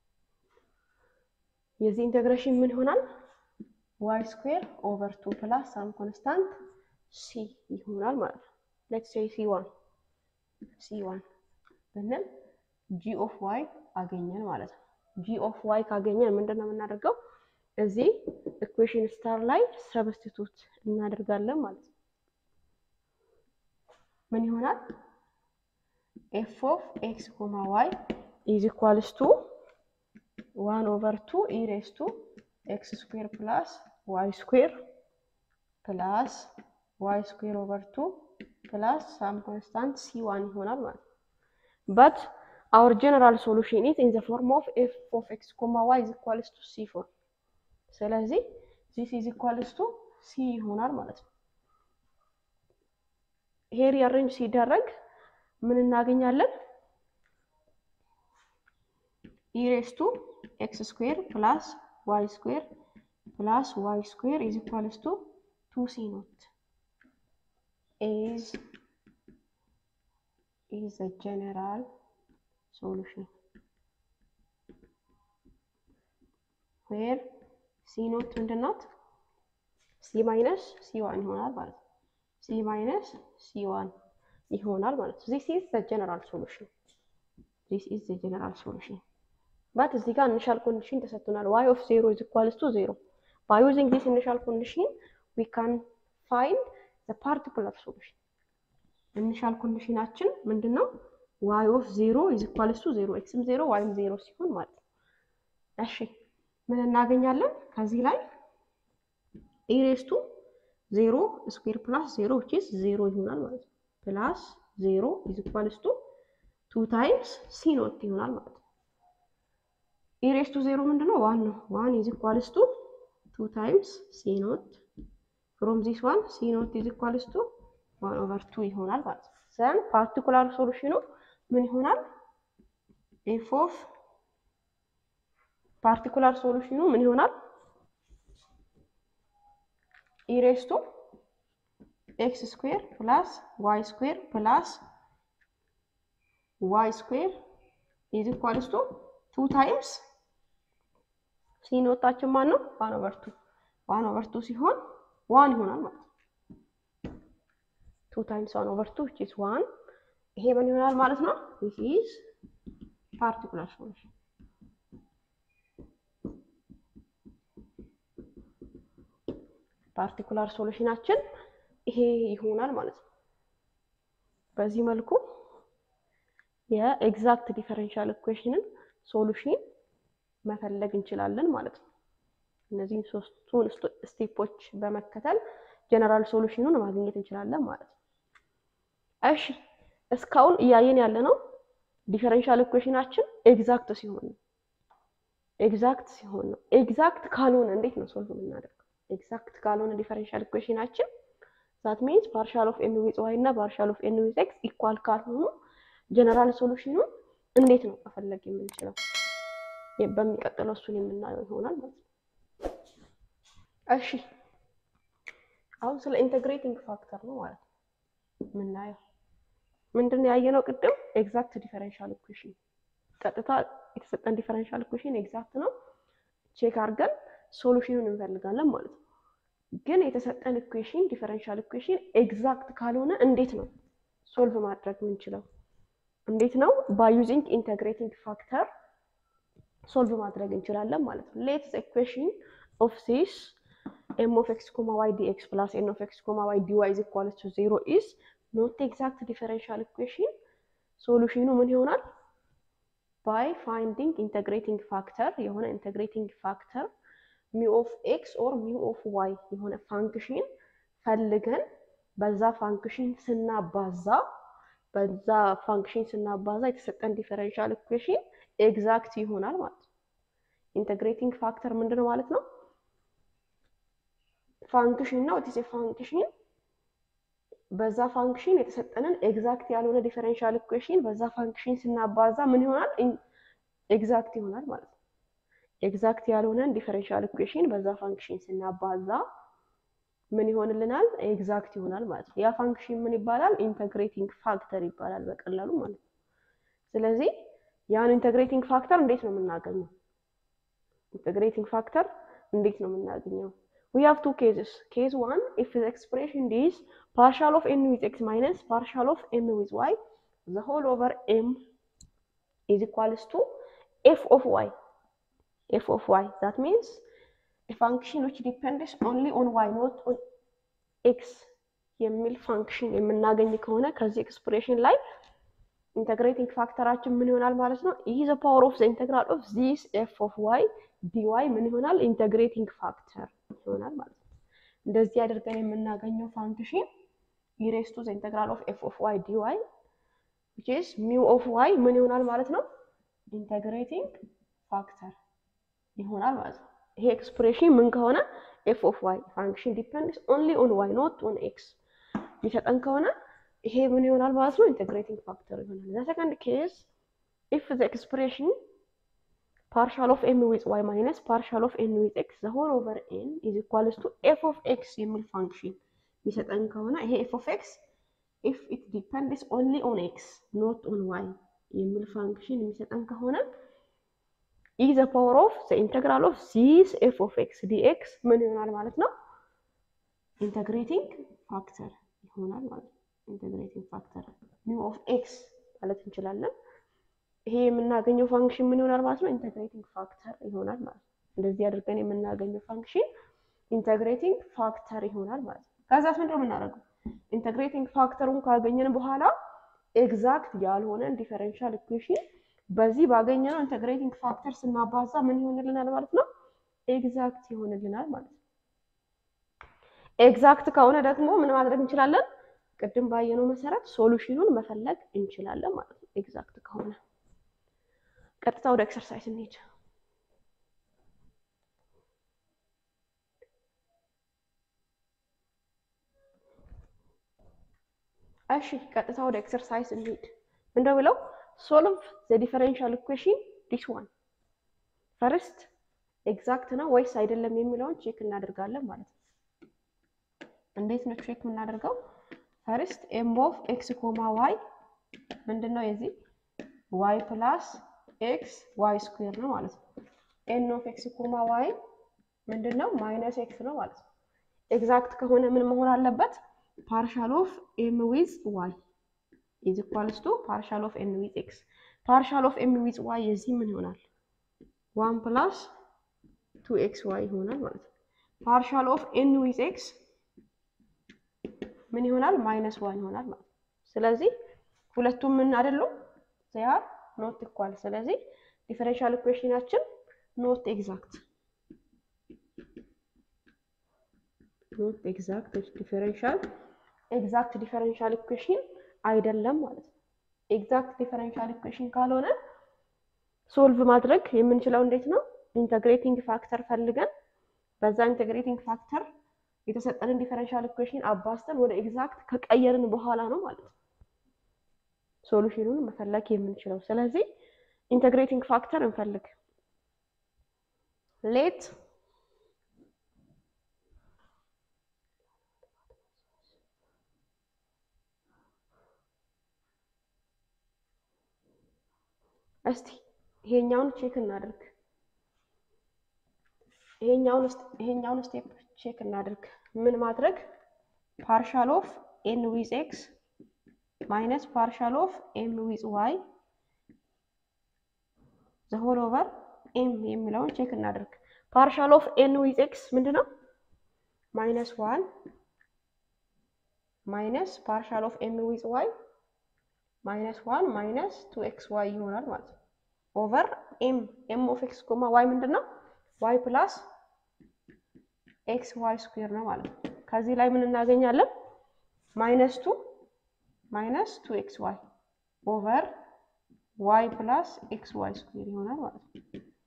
የዚህ ኢንተግሬሽን ምን ይሆናል? ዋይ ስኩዌር ኦቨር ቱ ፕላስ ሳም ኮንስታንት ሲ ይሆናል ማለት ነው። ሌትስ ሴይ ሲ ዋን ሲ ዋን ብንል ጂ ኦፍ ዋይ አገኘን ማለት ነው። ጂ ኦፍ ዋይ ካገኘን ምንድን ነው የምናደርገው? እዚህ ኢኩዌሽን ስታር ላይ ሰብስቲቱት እናደርጋለን ማለት ነው። ምን ይሆናል? ኤፍ ኦፍ ኤክስ ኮማ ዋይ ኢዝ ኢኳልስ ቱ ዋን ኦቨር ቱ ኢሬስ ቱ ኤክስ ስኩዌር ፕላስ ዋይ ስኩዌር ፕላስ ዋይ ስኩዌር ኦቨር ቱ ፕላስ ሳም ኮንስታንት ሲ ዋን ይሆናል ማለት ነው። but our general solution is in the form of f of x comma y is equals to c4 ስለዚህ this is equals to c ይሆናል ማለት ነው። ይሄ ሪአሬንጅ ሲደረግ ምን እናገኛለን? ኢሬስ ቱ ኤክስ ስኩዌር ፕላስ ዋይ ስኩዌር ፕላስ ዋይ ስኩዌር ኢዝ ኢኳልስ ቱ ቱ ሲ ኖት ኢዝ is a general solution where c ኖት ምንድን ናት? ሲ ማይነስ ሲ ዋን ይሆናል ማለት ነው። ሲ ማይነስ ሲ ዋን ይሆናል ማለት ነው። ዚስ ኢዝ ዘ ጀነራል ሶሉሽን ዚስ ኢዝ ዘ ጀነራል ሶሉሽን ባት እዚህ ጋር ኢኒሻል ኮንዲሽን ተሰጥቶናል። ዋይ ኦፍ ዜሮ ኢዝ ኢኳልስ ቱ ዜሮ ባይ ዩዚንግ ዚስ ኢኒሻል ኮንዲሽን ዊ ካን ፋይንድ ዘ ፓርቲኩላር ሶሉሽን ኢኒሻል ኮንዲሽናችን ምንድን ነው? ዋይ ኦፍ ዜሮ ኢዝ ኢኳልስ ቱ ዜሮ ኤክስም ዜሮ ዋይም ዜሮ ሲሆን ማለት ነው። እሺ ምን እናገኛለን ከዚህ ላይ ኢሬስቱ ዜሮ ስኩዌር ፕላስ ዜሮ ዊችስ ዜሮ ይሆናል ማለት ነው። ፕላስ ዜሮ ኢዝ ኢኳልስ ቱ ቱ ታይምስ ሲ ኖት ይሆናል ማለት ነው። ኢሬስቱ ዜሮ ምንድን ነው? ዋን ነው። ዋን ኢዝ ኢኳልስ ቱ ቱ ታይምስ ሲ ኖት ፍሮም ዚስ ዋን ሲ ኖት ኢዝ ኢኳልስ ቱ ዋን ኦቨር ቱ ይሆናል ማለት ነው። ዘን ፓርቲኩላር ሶሉሽኑ ምን ይሆናል? ኤፍ ኦፍ ፓርቲኩላር ሶሉሽኑ ምን ይሆናል? ኢሬስቱ ኤክስ ስኩዌር ፕላስ ዋይ ስኩዌር ፕላስ ዋይ ስኩዌር ኢዝ ኢኳልስ ቱ ቱ ታይምስ ሲኖታችን ማን ነው? ዋን ኦቨር ቱ ዋን ኦቨር ቱ ሲሆን ዋን ይሆናል ማለት ነው። ቱ ታይምስ ዋን ኦቨር ቱ ዊች ኢዝ ዋን ይሄ ምን ይሆናል ማለት ነው? ዊች ኢዝ ፓርቲኩላር ሶሉሽን ፓርቲኩላር ሶሉሽናችን ይሄ ይሆናል ማለት ነው። በዚህ መልኩ የኤግዛክት ዲፈረንሻል ኢኩዌሽንን ሶሉሽን መፈለግ እንችላለን ማለት ነው። እነዚህን ሶስቱን ስቴፖች በመከተል ጀነራል ሶሉሽኑን ማግኘት እንችላለን ማለት ነው። እሺ እስካሁን እያየን ያለ ነው ዲፈረንሻል ኢኩዌሽናችን ኤግዛክት ሲሆን ነው። ኤግዛክት ሲሆን ነው። ኤግዛክት ካልሆነ እንዴት ነው ሶልቭ የምናደርገው? ኤግዛክት ካልሆነ ዲፈረንሻል ኢኩዌሽናችን ዛት ሚንስ ፓርሻል ኦፍ ኤን ዊዝ ዋይ እና ፓርሻል ኦፍ ኤን ዊዝ ኤክስ ኢኳል ካልሆኑ ጀነራል ሶሉሽኑን እንዴት ነው መፈለግ የምንችለው? በሚቀጥለው እሱን የምናየው ይሆናል ማለት ነው። እሺ አሁን ስለ ኢንተግሬቲንግ ፋክተር ነው ማለት ነው የምናየው። ምንድን ነው ያየነው ቅድም? ኤግዛክት ዲፈረንሻል ኢኩዌሽን ቀጥታ የተሰጠን ዲፈረንሻል ኢኩዌሽን ኤግዛክት ነው ቼክ አድርገን ሶሉሽኑን እንፈልጋለን ማለት ነው። ግን የተሰጠን ኢኩዌሽን ዲፈረንሻል ኢኩዌሽን ኤግዛክት ካልሆነ እንዴት ነው ሶልቭ ማድረግ የምንችለው? እንዴት ነው ባይ ዩዚንግ ኢንተግሬቲንግ ፋክተር ሶልቭ ማድረግ እንችላለን ማለት ነው። ሌትስ ኢኩዌሽን ኦፍ ዚስ ኤም ኦፍ ኤክስ ኮማ ዋይ ዲ ኤክስ ፕላስ ኤን ኦፍ ኤክስ ኮማ ዋይ ዲ ዋይ ኢዝ ኢኳልስ ቱ ዜሮ ኢዝ ኖት ኤግዛክት ዲፈረንሻል ኢኩዌሽን ሶሉሽኑ ምን ይሆናል? ባይ ፋይንዲንግ ኢንተግሬቲንግ ፋክተር የሆነ ኢንተግሬቲንግ ፋክተር ሚው ኦፍ ኤክስ ኦር ሚው ኦፍ ዋይ የሆነ ፋንክሽን ፈልገን በዛ ፋንክሽን ስናባዛ በዛ ፋንክሽን ስናባዛ የተሰጠን ዲፈረንሻል ኢኩዌሽን ኤግዛክት ይሆናል ማለት ነው። ኢንተግሬቲንግ ፋክተር ምንድን ነው ማለት ነው? ፋንክሽን ነው። ኢትስ ፋንክሽን በዛ ፋንክሽን የተሰጠንን ኤግዛክት ያልሆነ ዲፈረንሻል ኢኩዌሽን በዛ ፋንክሽን ስናባዛ ምን ይሆናል? ኤግዛክት ይሆናል ማለት ነው። ኤግዛክት ያልሆነን ዲፈረንሻል ኢኩዌሽን በዛ ፋንክሽን ስናባዛ ምን ይሆንልናል? ኤግዛክት ይሆናል ማለት ነው። ያ ፋንክሽን ምን ይባላል? ኢንተግሬቲንግ ፋክተር ይባላል በቀላሉ ማለት ነው። ስለዚህ ያን ኢንተግሬቲንግ ፋክተር እንዴት ነው የምናገኘው? ኢንተግሬቲንግ ፋክተር እንዴት ነው የምናገኘው? we have two cases. Case one, if the expression is partial of n with x minus partial of n with y, the whole over m is equals to f of y. f of y. That means a function which depends only on y, not on x የሚል ፋንክሽን የምናገኝ ከሆነ ከዚህ ኤክስፕሬሽን ላይ ኢንተግሬቲንግ ፋክተራችን ምን ይሆናል ማለት ነው? ይህ ዘ ፓወር ኦፍ ዘ ኢንተግራል ኦፍ ዚስ ኤፍ ኦፍ ዋይ ዲዋይ ምን ይሆናል? ኢንተግሬቲንግ ፋክተር ይሆናል ማለት ነው። እንደዚህ አድርገን የምናገኘው ፋንክሽን ኢሬስ ቱ ዘ ኢንተግራል ኦፍ ኤፍ ኦፍ ዋይ ዲዋይ ዊች ኢዝ ሚው ኦፍ ዋይ ምን ይሆናል ማለት ነው? ኢንተግሬቲንግ ፋክተር ይሆናል ማለት ነው። ይሄ ኤክስፕሬሽን ምን ከሆነ ኤፍ ኦፍ ዋይ ፋንክሽን ዲፔንድስ ኦንሊ ኦን ዋይ ኖት ኦን ኤክስ የሚሰጠን ከሆነ ይሄ ምን ይሆናል ማለት ነው? ኢንተግሬቲንግ ፋክተር ይሆናል። ዘ ሰከንድ ኬስ ኢፍ ዘ ኤክስፕሬሽን ፓርሻል ኦፍ ኤን ዊዝ ዋይ ማይነስ ፓርሻል ኦፍ ኤን ዊዝ ኤክስ ዘ ሆል ኦቨር ኤን ኢዝ ኢኳልስ ቱ ኤፍ ኦፍ ኤክስ የሚል ፋንክሽን የሚሰጠን ከሆነ ይሄ ኤፍ ኦፍ ኤክስ ኢፍ ኢት ዲፐንድስ ኦንሊ ኦን ኤክስ ኖት ኦን ዋይ የሚል ፋንክሽን የሚሰጠን ከሆነ ኢ ዘ ፓወር ኦፍ ዘ ኢንተግራል ኦፍ ዚስ ኤፍ ኦፍ ኤክስ ዲኤክስ ምን ይሆናል ማለት ነው? ኢንተግሬቲንግ ፋክተር ይሆናል ማለት ነው። ኢንተግሬቲንግ ፋክተር ሚው ኦፍ ኤክስ ማለት እንችላለን። ይሄ የምናገኘው ፋንክሽን ምን ይሆናል ማለት ነው? ኢንተግሬቲንግ ፋክተር ይሆናል ማለት ነው። እንደዚህ አድርገን የምናገኘው ፋንክሽን ኢንተግሬቲንግ ፋክተር ይሆናል ማለት ነው። ከዛስ ምንድነው የምናደርገው? ኢንተግሬቲንግ ፋክተሩን ካገኘን በኋላ ኤግዛክት ያልሆነን ዲፈረንሻል ኢኩዌሽን በዚህ ባገኘነው ኢንተግሬቲንግ ፋክተር ስናባዛ ምን ይሆንልናል ማለት ነው? ኤግዛክት ይሆንልናል ማለት ነው። ኤግዛክት ከሆነ ደግሞ ምን ማድረግ እንችላለን? ቅድም ባየነው መሰረት ሶሉሽኑን መፈለግ እንችላለን ማለት ነው። ኤግዛክት ከሆነ ቀጥታ ወደ ኤክሰርሳይዝ እንሂድ። እሺ ቀጥታ ወደ ኤክሰርሳይዝ እንሂድ። ምንድነው ብለው ሶልቭ ዘ ዲፈረንሻል ኢኩዌሽን ዲስ ዋን ፈርስት ኤግዛክት ነው ወይስ አይደለም የሚለውን ቼክ እናደርጋለን ማለት ነው። እንዴት ነው ቼክ የምናደርገው? ፈርስት ኤም ኦፍ ኤክስ ኮማ ዋይ ምንድን ነው የዚህ ዋይ ፕላስ ኤክስ ዋይ ስኩዌር ነው ማለት ነው። ኤን ኦፍ ኤክስ ኮማ ዋይ ምንድን ነው? ማይነስ ኤክስ ነው ማለት ነው። ኤግዛክት ከሆነ ምን መሆን አለበት? ፓርሻል ኦፍ ኤም ዊዝ ዋይ ኢዝ ኢኳልስ ቱ ፓርሻል ኦፍ ኤን ዊዝ ኤክስ። ፓርሻል ኦፍ ኤም ዊዝ ዋይ የዚህ ምን ይሆናል? ዋን ፕላስ ቱ ኤክስ ዋይ ይሆናል ማለት ነው። ፓርሻል ኦፍ ኤን ዊዝ ኤክስ ምን ይሆናል? ማይነስ ዋን ይሆናል ማለት ነው። ስለዚህ ሁለቱም ምን አይደሉም? ዚያር ኖት ኢኳል። ስለዚህ ዲፈረንሻል ኢኩዌሽናችን ኖት ኤግዛክት ኖት ኤግዛክት ዲፈረንሻል ኤግዛክት ዲፈረንሻል ኢኩዌሽን አይደለም ማለት ነው። ኤግዛክት ዲፈረንሻል ኢኩዌሽን ካልሆነ ሶልቭ ማድረግ የምንችለው እንዴት ነው? ኢንተግሬቲንግ ፋክተር ፈልገን በዛ ኢንተግሬቲንግ ፋክተር የተሰጠንን ዲፈረንሻል ኢኩዌሽን አባስተን ወደ ኤግዛክት ከቀየርን በኋላ ነው ማለት ነው ሶሉሽኑን መፈለግ የምንችለው። ስለዚህ ኢንተግሬቲንግ ፋክተር እንፈልግ። ሌት እስቲ ይሄኛውን ቼክ እናድርግ። ይሄኛውን ይሄኛውን ስቴፕ ቼክ እናድርግ። ምን ማድረግ ፓርሻል ኦፍ ኤን ዊዝ ኤክስ ማይነስ ፓርሻል ኦፍ ኤም ዊዝ ዋይ ዘ ሆል ኦቨር ኤም የሚለውን ቼክ እናድርግ። ፓርሻል ኦፍ ኤን ዊዝ ኤክስ ምንድን ነው? ማይነስ ዋን ማይነስ ፓርሻል ኦፍ ኤም ዊዝ ዋይ ማይነስ ዋን ማይነስ ቱ ኤክስ ዋይ ይሆናል ማለት ነው። ኦቨር ኤም ኤም ኦፍ ኤክስ ኮማ ዋይ ምንድን ነው? ዋይ ፕላስ ኤክስ ዋይ ስኩዌር ነው ማለት ነው። ከዚህ ላይ ምን እናገኛለን? ማይነስ ቱ ማይነስ ቱ ኤክስ ዋይ ኦቨር ዋይ ፕላስ ኤክስ ዋይ ስኩዌር ይሆናል ማለት ነው።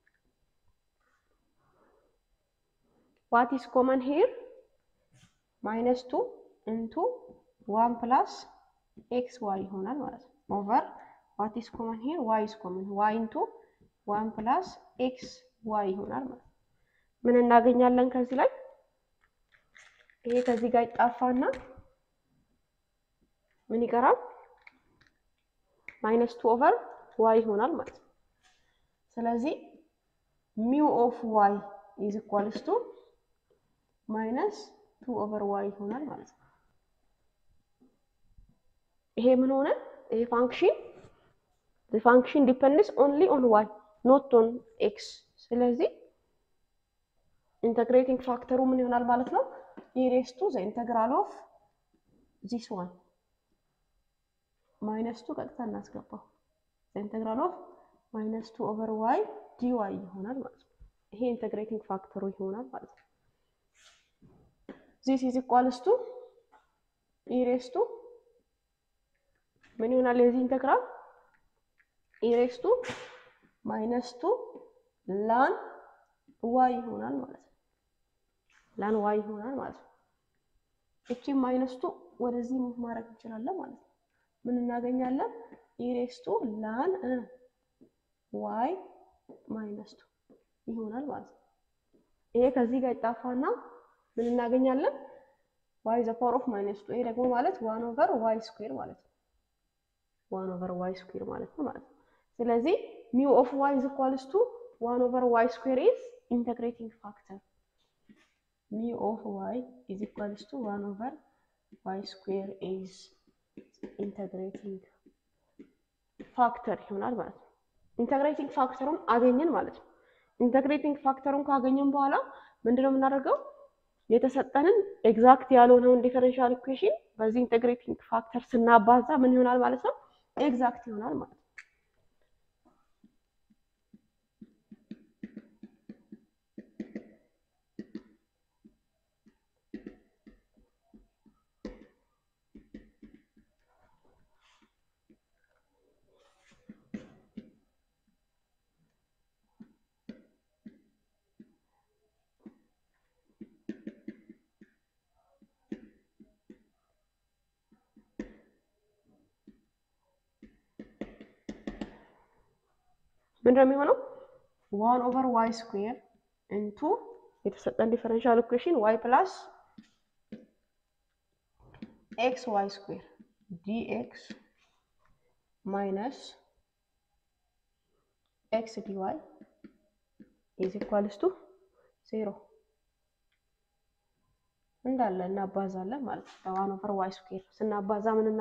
ዋት ኢስ ኮመን ሄር ማይነስ ቱ ኢንቱ ዋን ፕላስ ኤክስ ዋይ ይሆናል ማለት ነው። ኦቨር ዋት ኢስ ኮመን ሄር ዋይ ኢስ ኮመን ዋይ ኢንቱ ዋን ፕላስ ኤክስ ዋይ ይሆናል ማለት ነው። ምን እናገኛለን ከዚህ ላይ? ይሄ ከዚህ ጋር ይጣፋና ምን ይቀራል? ማይነስ ቱ ኦቨር ዋይ ይሆናል ማለት ነው። ስለዚህ ሚው ኦፍ ዋይ ኢዝ ኢኳልስ ቱ ማይነስ ቱ ኦቨር ዋይ ይሆናል ማለት ነው። ይሄ ምን ሆነ? ይሄ ፋንክሽን the function depends only on y not on x ስለዚህ ኢንተግሬቲንግ ፋክተሩ ምን ይሆናል ማለት ነው? ኢሬስ ቱ ዘ ኢንተግራል ኦፍ ዚስ ዋን ማይነስ ቱ ቀጥታ እናስገባው ዘ ኢንተግራል ኦፍ ማይነስ ቱ ኦቨር ዋይ ዲ ዋይ ይሆናል ማለት ነው። ይሄ ኢንተግሬቲንግ ፋክተሩ ይሆናል ማለት ነው። ዚስ ኢዝ ኢኳልስ ቱ ኢሬስ ቱ ምን ይሆናል የዚህ ኢንተግራል ኢሬስ ቱ ማይነስ ቱ ላን ዋይ ይሆናል ማለት ነው። ላን ዋይ ይሆናል ማለት ነው። እቺ ማይነስ ቱ ወደዚህ ሙቭ ማድረግ እንችላለን ማለት ነው። ምን እናገኛለን? ኢሬስ ቱ ላን ዋይ ማይነስ ቱ ይሆናል ማለት ነው። ይሄ ከዚህ ጋር ይጣፋና ምን እናገኛለን? ዋይ ዘ ፓወር ኦፍ ማይነስ ቱ። ይሄ ደግሞ ማለት ዋን ኦቨር ዋይ ስኩዌር ማለት ነው። ዋን ኦቨር ዋይ ስኩዌር ማለት ነው ማለት ነው። ስለዚህ ሚው ኦፍ ዋይ ኢዝ ኢኳልስ ቱ ዋን ኦቨር ዋይ ስኩዌር ኢዝ ኢንተግሬቲንግ ፋክተር ሚው ኦፍ ዋይ ኢዝ ኢኳልስ ቱ ዋን ኦቨር ዋይ ስኩዌር ኢዝ ኢንተግሬቲንግ ፋክተር ይሆናል ማለት ነው። ኢንተግሬቲንግ ፋክተሩን አገኘን ማለት ነው። ኢንተግሬቲንግ ፋክተሩን ካገኘን በኋላ ምንድነው የምናደርገው? የተሰጠንን ኤግዛክት ያልሆነውን ዲፈረንሻል ኢኩዌሽን በዚህ ኢንተግሬቲንግ ፋክተር ስናባዛ ምን ይሆናል ማለት ነው? ኤግዛክት ይሆናል ማለት ነው። ምንድነው የሚሆነው? ዋን ኦቨር ዋይ ስኩዌር ኢንቱ የተሰጠን ዲፈረንሻል ኢኩዌሽን ዋይ ፕላስ ኤክስ ዋይ ስኩዌር ዲኤክስ ማይነስ ኤክስ ዲዋይ ኢዝ ኢኳልስ ቱ ዜሮ እንዳለ እናባዛለን ማለት ነው። በዋን ኦቨር ዋይ ስኩዌር ስናባዛ ምን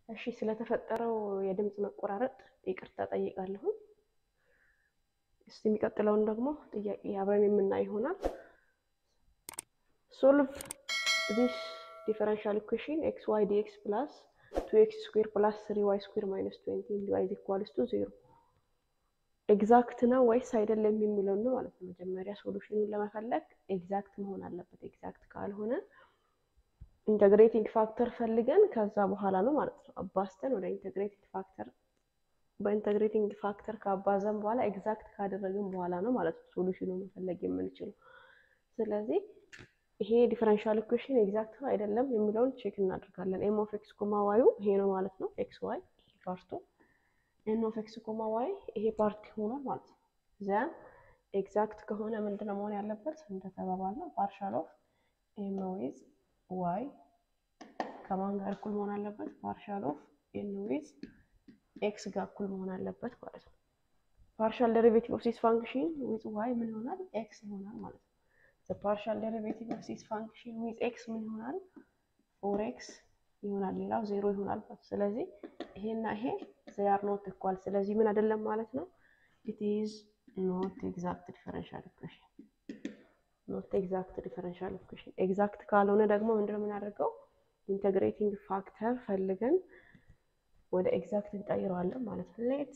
እሺ ስለተፈጠረው የድምፅ መቆራረጥ ይቅርታ ጠይቃለሁ። እስቲ የሚቀጥለውን ደግሞ ጥያቄ አብረን የምናይ ይሆናል። ሶልቭ ዚስ ዲፈረንሻል ኢኩዌሽን ኤክስ ዋይ ዲኤክስ ፕላስ ቱ ኤክስ ስኩዌር ፕላስ ስሪ ዋይ ስኩዌር ማይነስ ትዌንቲ ዲዋይ ኢዝ ኢኳልስ ቱ ዜሮ ኤግዛክት ነው ወይስ አይደለም የሚለው ነው ማለት ነው። መጀመሪያ ሶሉሽኑን ለመፈለግ ኤግዛክት መሆን አለበት። ኤግዛክት ካልሆነ ኢንተግሬቲንግ ፋክተር ፈልገን ከዛ በኋላ ነው ማለት ነው አባስተን ወደ ኢንተግሬቲንግ ፋክተር በኢንተግሬቲንግ ፋክተር ካባዛን በኋላ ኤግዛክት ካደረግን በኋላ ነው ማለት ነው ሶሉሽኑን መፈለግ የምንችለው። ስለዚህ ይሄ ዲፈረንሻል ኢኩዌሽን ኤግዛክት ነው አይደለም የሚለውን ቼክ እናደርጋለን። ኤም ኦፍ ኤክስ ኮማ ዋዩ ይሄ ነው ማለት ነው። ኤክስ ዋይ ይሄ ፓርቱ ኤን ኦፍ ኤክስ ኮማ ዋይ ይሄ ፓርት ሆኗል ማለት ነው። ዘን ኤግዛክት ከሆነ ምንድነው መሆን ያለበት እንደተባባልነው ፓርሻል ኦፍ ኤም ዊዝ ዋይ ከማን ጋር እኩል መሆን አለበት? ፓርሻል ኦፍ ኤን ዊዝ ኤክስ ጋር እኩል መሆን አለበት ማለት ነው። ፓርሻል ዴሪቬቲቭ ኦፍ ዚስ ፋንክሽን ዊዝ ዋይ ምን ይሆናል? ኤክስ ይሆናል ማለት ነው። ፓርሻል ዴሪቬቲቭ ኦፍ ዚስ ፋንክሽን ዊዝ ኤክስ ምን ይሆናል? ፎር ኤክስ ይሆናል። ሌላው ዜሮ ይሆናል ማለት ነው። ስለዚህ ይሄና ይሄ ዘይ አር ኖት ኢኳል። ስለዚህ ምን አይደለም ማለት ነው። ኢት ኢዝ ኖት ኤግዛክት ዲፈረንሻል ኢኩዌሽን ኖት ኤግዛክት ዲፈረንሻል ኢኩዌሽን። ኤግዛክት ካልሆነ ደግሞ ምንድነው የምናደርገው? ኢንተግሬቲንግ ፋክተር ፈልገን ወደ ኤግዛክት እንቀይረዋለን ማለት ነው። ሌት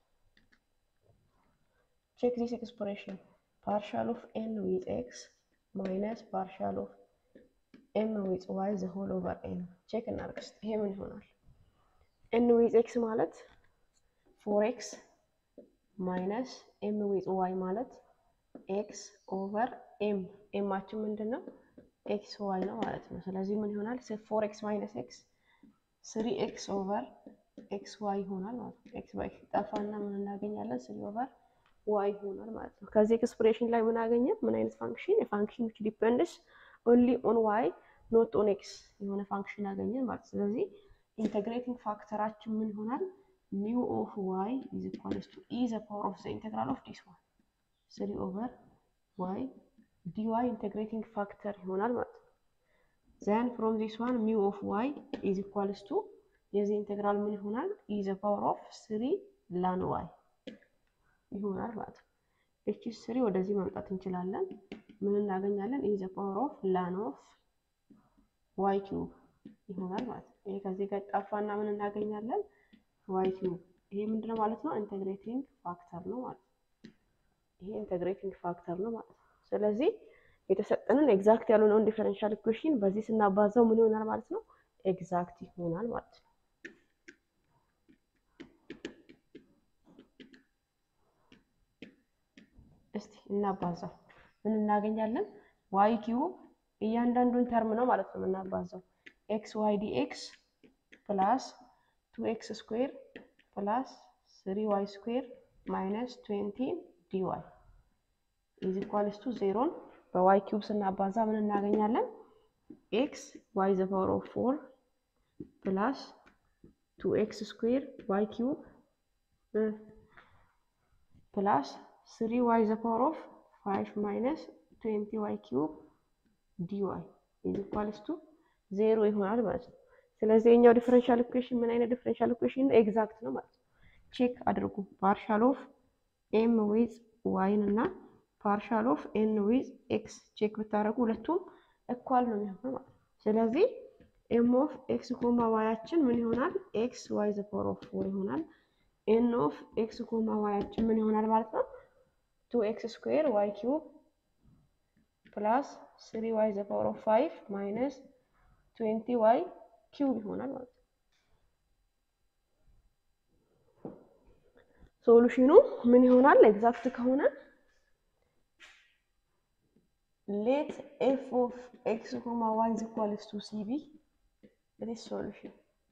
ቼክ ዚስ ኤክስፕሬሽን ፓርሻል ኦፍ ኤን ዊዝ ኤክስ ማይነስ ፓርሻል ኦፍ ኤም ዊዝ ዋይ ዘ ሆል ኦቨር ኤን ቼክ እናድርግ እስኪ ይሄ ምን ይሆናል? ኤን ዊዝ ኤክስ ማለት ፎር ኤክስ ማይነስ ኤም ዊዝ ዋይ ማለት ኤክስ ኦቨር ኤም ኤማችን ምንድን ነው? ኤክስ ዋይ ነው ማለት ነው። ስለዚህ ምን ይሆናል? ፎር ኤክስ ማይነስ ኤክስ ስሪ ኤክስ ኦቨር ኤክስ ዋይ ይሆናል ማለት ነው። ኤክስ ባይ ጠፋና ምን እናገኛለን? ስሪ ኦቨር ዋይ ይሆናል ማለት ነው። ከዚህ ኤክስፕሬሽን ላይ ምን አገኘን? ምን አይነት ፋንክሽን? የፋንክሽን ዊች ዲፔንድስ ኦንሊ ኦን ዋይ ኖት ኦን ኤክስ የሆነ ፋንክሽን አገኘን ማለት ስለዚህ ኢንተግሬቲንግ ፋክተራችን ምን ይሆናል? ኒው ኦፍ ዋይ ኢዝ ኢኳልስ ቱ ኢ ዘ ፓወር ኦፍ ዘ ኢንተግራል ኦፍ ዲስ ዋን ስሪ ኦቨር ዋይ ዲ ዋይ ኢንተግሬቲንግ ፋክተር ይሆናል ማለት ነው። ዘን ፍሮም ዚስ ዋን ሚው ኦፍ ዋይ ኢዝ ኢኳልስ ቱ የዚህ ኢንተግራል ምን ይሆናል? ኢ ዘ ፓወር ኦፍ ስሪ ላን ዋይ ይሆናል ማለት ነው። እቺ ስሪ ወደዚህ ማምጣት እንችላለን። ምን እናገኛለን? ኢ ዘ ፓወር ኦፍ ላን ኦፍ ዋይ ኪዩብ ይሆናል ማለት ነው። ይሄ ከዚህ ጋር ጠፋና ምን እናገኛለን? ዋይ ኪዩብ። ይሄ ምንድነው ማለት ነው? ኢንተግሬቲንግ ፋክተር ነው ማለት ነው። ይሄ ኢንተግሬቲንግ ፋክተር ነው ማለት ነው። ስለዚህ የተሰጠንን ኤግዛክት ያልሆነውን ዲፈረንሻል ኢኩዌሽን በዚህ ስናባዛው ምን ይሆናል ማለት ነው? ኤግዛክት ይሆናል ማለት ነው። እስቲ እናባዛው። ምን እናገኛለን? ዋይ ኪዩብ እያንዳንዱን ተርም ነው ማለት ነው የምናባዛው። ኤክስ ዋይ ዲ ኤክስ ፕላስ ቱ ኤክስ ስኩዌር ፕላስ ስሪ ዋይ ስኩዌር ማይነስ ትዌንቲ ዲ ዋይ ኢዝ ኢኳልስ ቱ ዜሮን በዋይ ኪዩብ ስናባዛ ምን እናገኛለን? ኤክስ ዋይ ዘ ፓወር ኦፍ ፎር ፕላስ ቱ ኤክስ ስኩዌር ዋይ ኪዩብ ፕላስ ስሪ ዋይ ዘ ፓወር ኦፍ ፋይቭ ማይነስ ትዌንቲ ዋይ ኪዩብ ዲ ዋይ ኢዝ ኢኳልስ ቱ ዜሮ ይሆናል ማለት ነው። ስለዚህ የኛው ዲፈረንሻል ኢኩዌሽን ምን አይነት ዲፈረንሻል ኢኩዌሽን ነው? ኤግዛክት ነው ማለት ነው። ቼክ አድርጉ። ፓርሻል ኦፍ ኤም ዊዝ ዋይን እና ፓርሻል ኦፍ ኤን ዊዝ ኤክስ ቼክ ብታደርጉ ሁለቱም እኳል ነው የሚሆነው ማለት ነው። ስለዚህ ኤም ኦፍ ኤክስ ኮማ ዋያችን ምን ይሆናል? ኤክስ ዋይ ዘ ፓወር ኦፍ ፎር ይሆናል። ኤን ኦፍ ኤክስ ኮማ ዋያችን ምን ይሆናል ማለት ነው? ቱ ኤክስ ስኩዌር ዋይ ኪዩብ ፕላስ ስሪ ዋይ ዘ ፓወር ኦፍ ፋይቭ ማይነስ ትዌንቲ ዋይ ኪዩብ ይሆናል ማለት ነው። ሶሉሽኑ ምን ይሆናል? ኤግዛክት ከሆነ ሌት ኤፍ ኦፍ ኤክስ ኮማ ዋይ ኢዝ ኢኳልስ ቱ ሲቢ ዲስ ሶሉሽን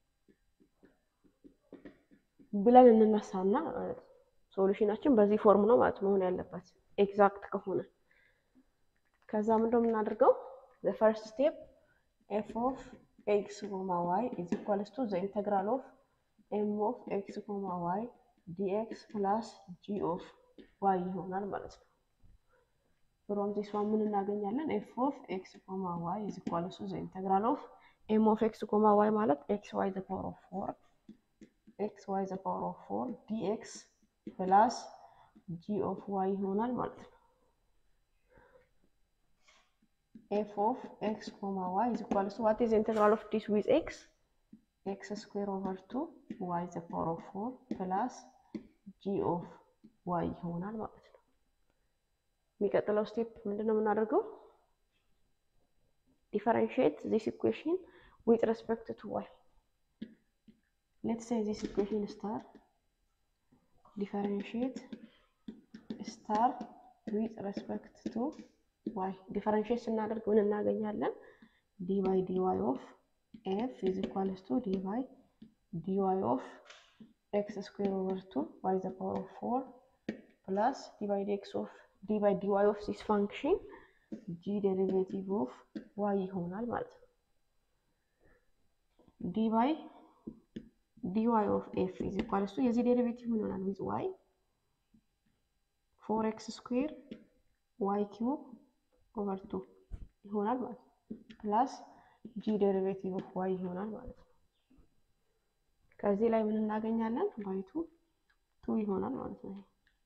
ብለን እንነሳና ማለት ነው። ሶሉሽናችን በዚህ ፎርም ነው ማለት መሆን ያለበት ኤግዛክት ከሆነ ከዛ ምንድነው የምናደርገው? ዘ ፈርስት ስቴፕ ኤፍ ኦፍ ኤክስ ኮማ ዋይ ኢዝ ኢኳልስ ቱ ዘ ኢንተግራል ኦፍ ኤም ኦፍ ኤክስ ኮማ ዋይ ዲኤክስ ፕላስ ጂ ኦፍ ዋይ ይሆናል ማለት ነው። ፍሮም ዚስ ዋን ምን እናገኛለን? ኤፍ ኦፍ ኤክስ ኮማ ዋይ ኢዝ ኢኳልስ ቱ ዘ ኢንተግራል ኦፍ ኤም ኦፍ ኤክስ ኮማ ዋይ ማለት ኤክስ ዋይ ዘ ፓወር ኦፍ ፎር ኤክስ ዋይ ዘ ፓወር ኦፍ ፎር ዲኤክስ ፕላስ ጂ ኦፍ ዋይ ይሆናል ማለት ነው። ኤፍ ኦፍ ኤክስ ኮማ ዋይ ኢዝ ኢኳልስ ቱ ዋት ኢዝ ኢንተግራል ኦፍ ዲስ ዊዝ ኤክስ ኤክስ ስኩዌር ኦቨር ቱ ዋይ ዘ ፓወር ኦፍ ፎር ፕላስ ጂ ኦፍ ዋይ ይሆናል ማለት ነው። የሚቀጥለው ስቴፕ ምንድን ነው የምናደርገው? ዲፈረንሺየት ዚስ ኢኩዌሽን ዊዝ ሬስፔክት ቱ ዋይ ሌትስ ሴይ ዚስ ኢኩዌሽን ስታር ዲፈረንሺየት ስታር ዊዝ ሬስፔክት ቱ ዋይ ዲፈረንሺየት ስናደርግ ምን እናገኛለን? ዲ ባይ ዲ ዋይ ኦፍ ኤፍ ኢዝ ኢኳልስ ቱ ዲ ባይ ዲ ዋይ ኦፍ ኤክስ ስኩዌር ኦቨር ቱ ዋይ ዘ ፓወር ኦፍ ፎር ፕላስ ዲ ባይ ዲ ኤክስ ኦፍ ዲ ባይ ዲ ዋይ ኦፍ ዚስ ፋንክሽን ጂ ዴሪቬቲቭ ኦፍ ዋይ ይሆናል ማለት ነው። ዲ ባይ ዲ ዋይ ኦፍ ኤፍ ኢዝ ኢኳልስ ቱ የዚህ ዴሪቬቲቭ ምን ይሆናል? ዊዝ ዋይ ፎር ኤክስ ስኩዌር ዋይ ኪዩብ ኦቨር ቱ ይሆናል ማለት ነው። ፕላስ ጂ ዴሪቬቲቭ ኦፍ ዋይ ይሆናል ማለት ነው። ከዚህ ላይ ምን እናገኛለን? ባይቱ ቱ ይሆናል ማለት ነው።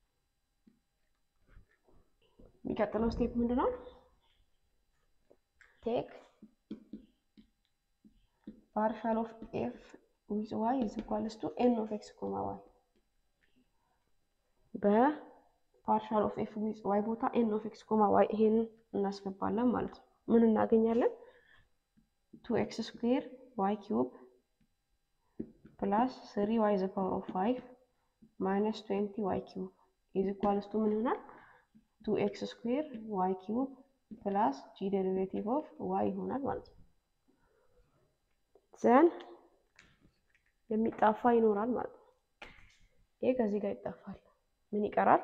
የሚቀጥለው ስቴፕ ምንድን ነው? ቴክ ፓርሻል ኦፍ ኤፍ ዊዝ ዋይ ኢዝ ኢኳልስ ቱ ኤን ኦፍ ኤክስ ኮማ ዋይ በፓርሻል ኦፍ ኤፍ ዊዝ ዋይ ቦታ ኤን ኦፍ ኤክስ ኮማ ዋይ ይሄንን እናስገባለን ማለት ነው። ምን እናገኛለን? ቱ ኤክስ ስኩዌር ዋይ ኪዩብ ፕላስ ስሪ ዋይ ዘ ፓወር ኦፍ ፋይቭ ማይነስ ትዌንቲ ዋይ ኪዩብ ኢዝ ኢኳልስ ቱ ምን ይሆናል? ቱ ኤክስ ስኩዌር ዋይ ኪዩብ ፕላስ ጂ ዴሪቬቲቭ ኦፍ ዋይ ይሆናል ማለት ነው። ዘን የሚጣፋ ይኖራል ማለት ነው። ይሄ ከዚህ ጋር ይጣፋል። ምን ይቀራል?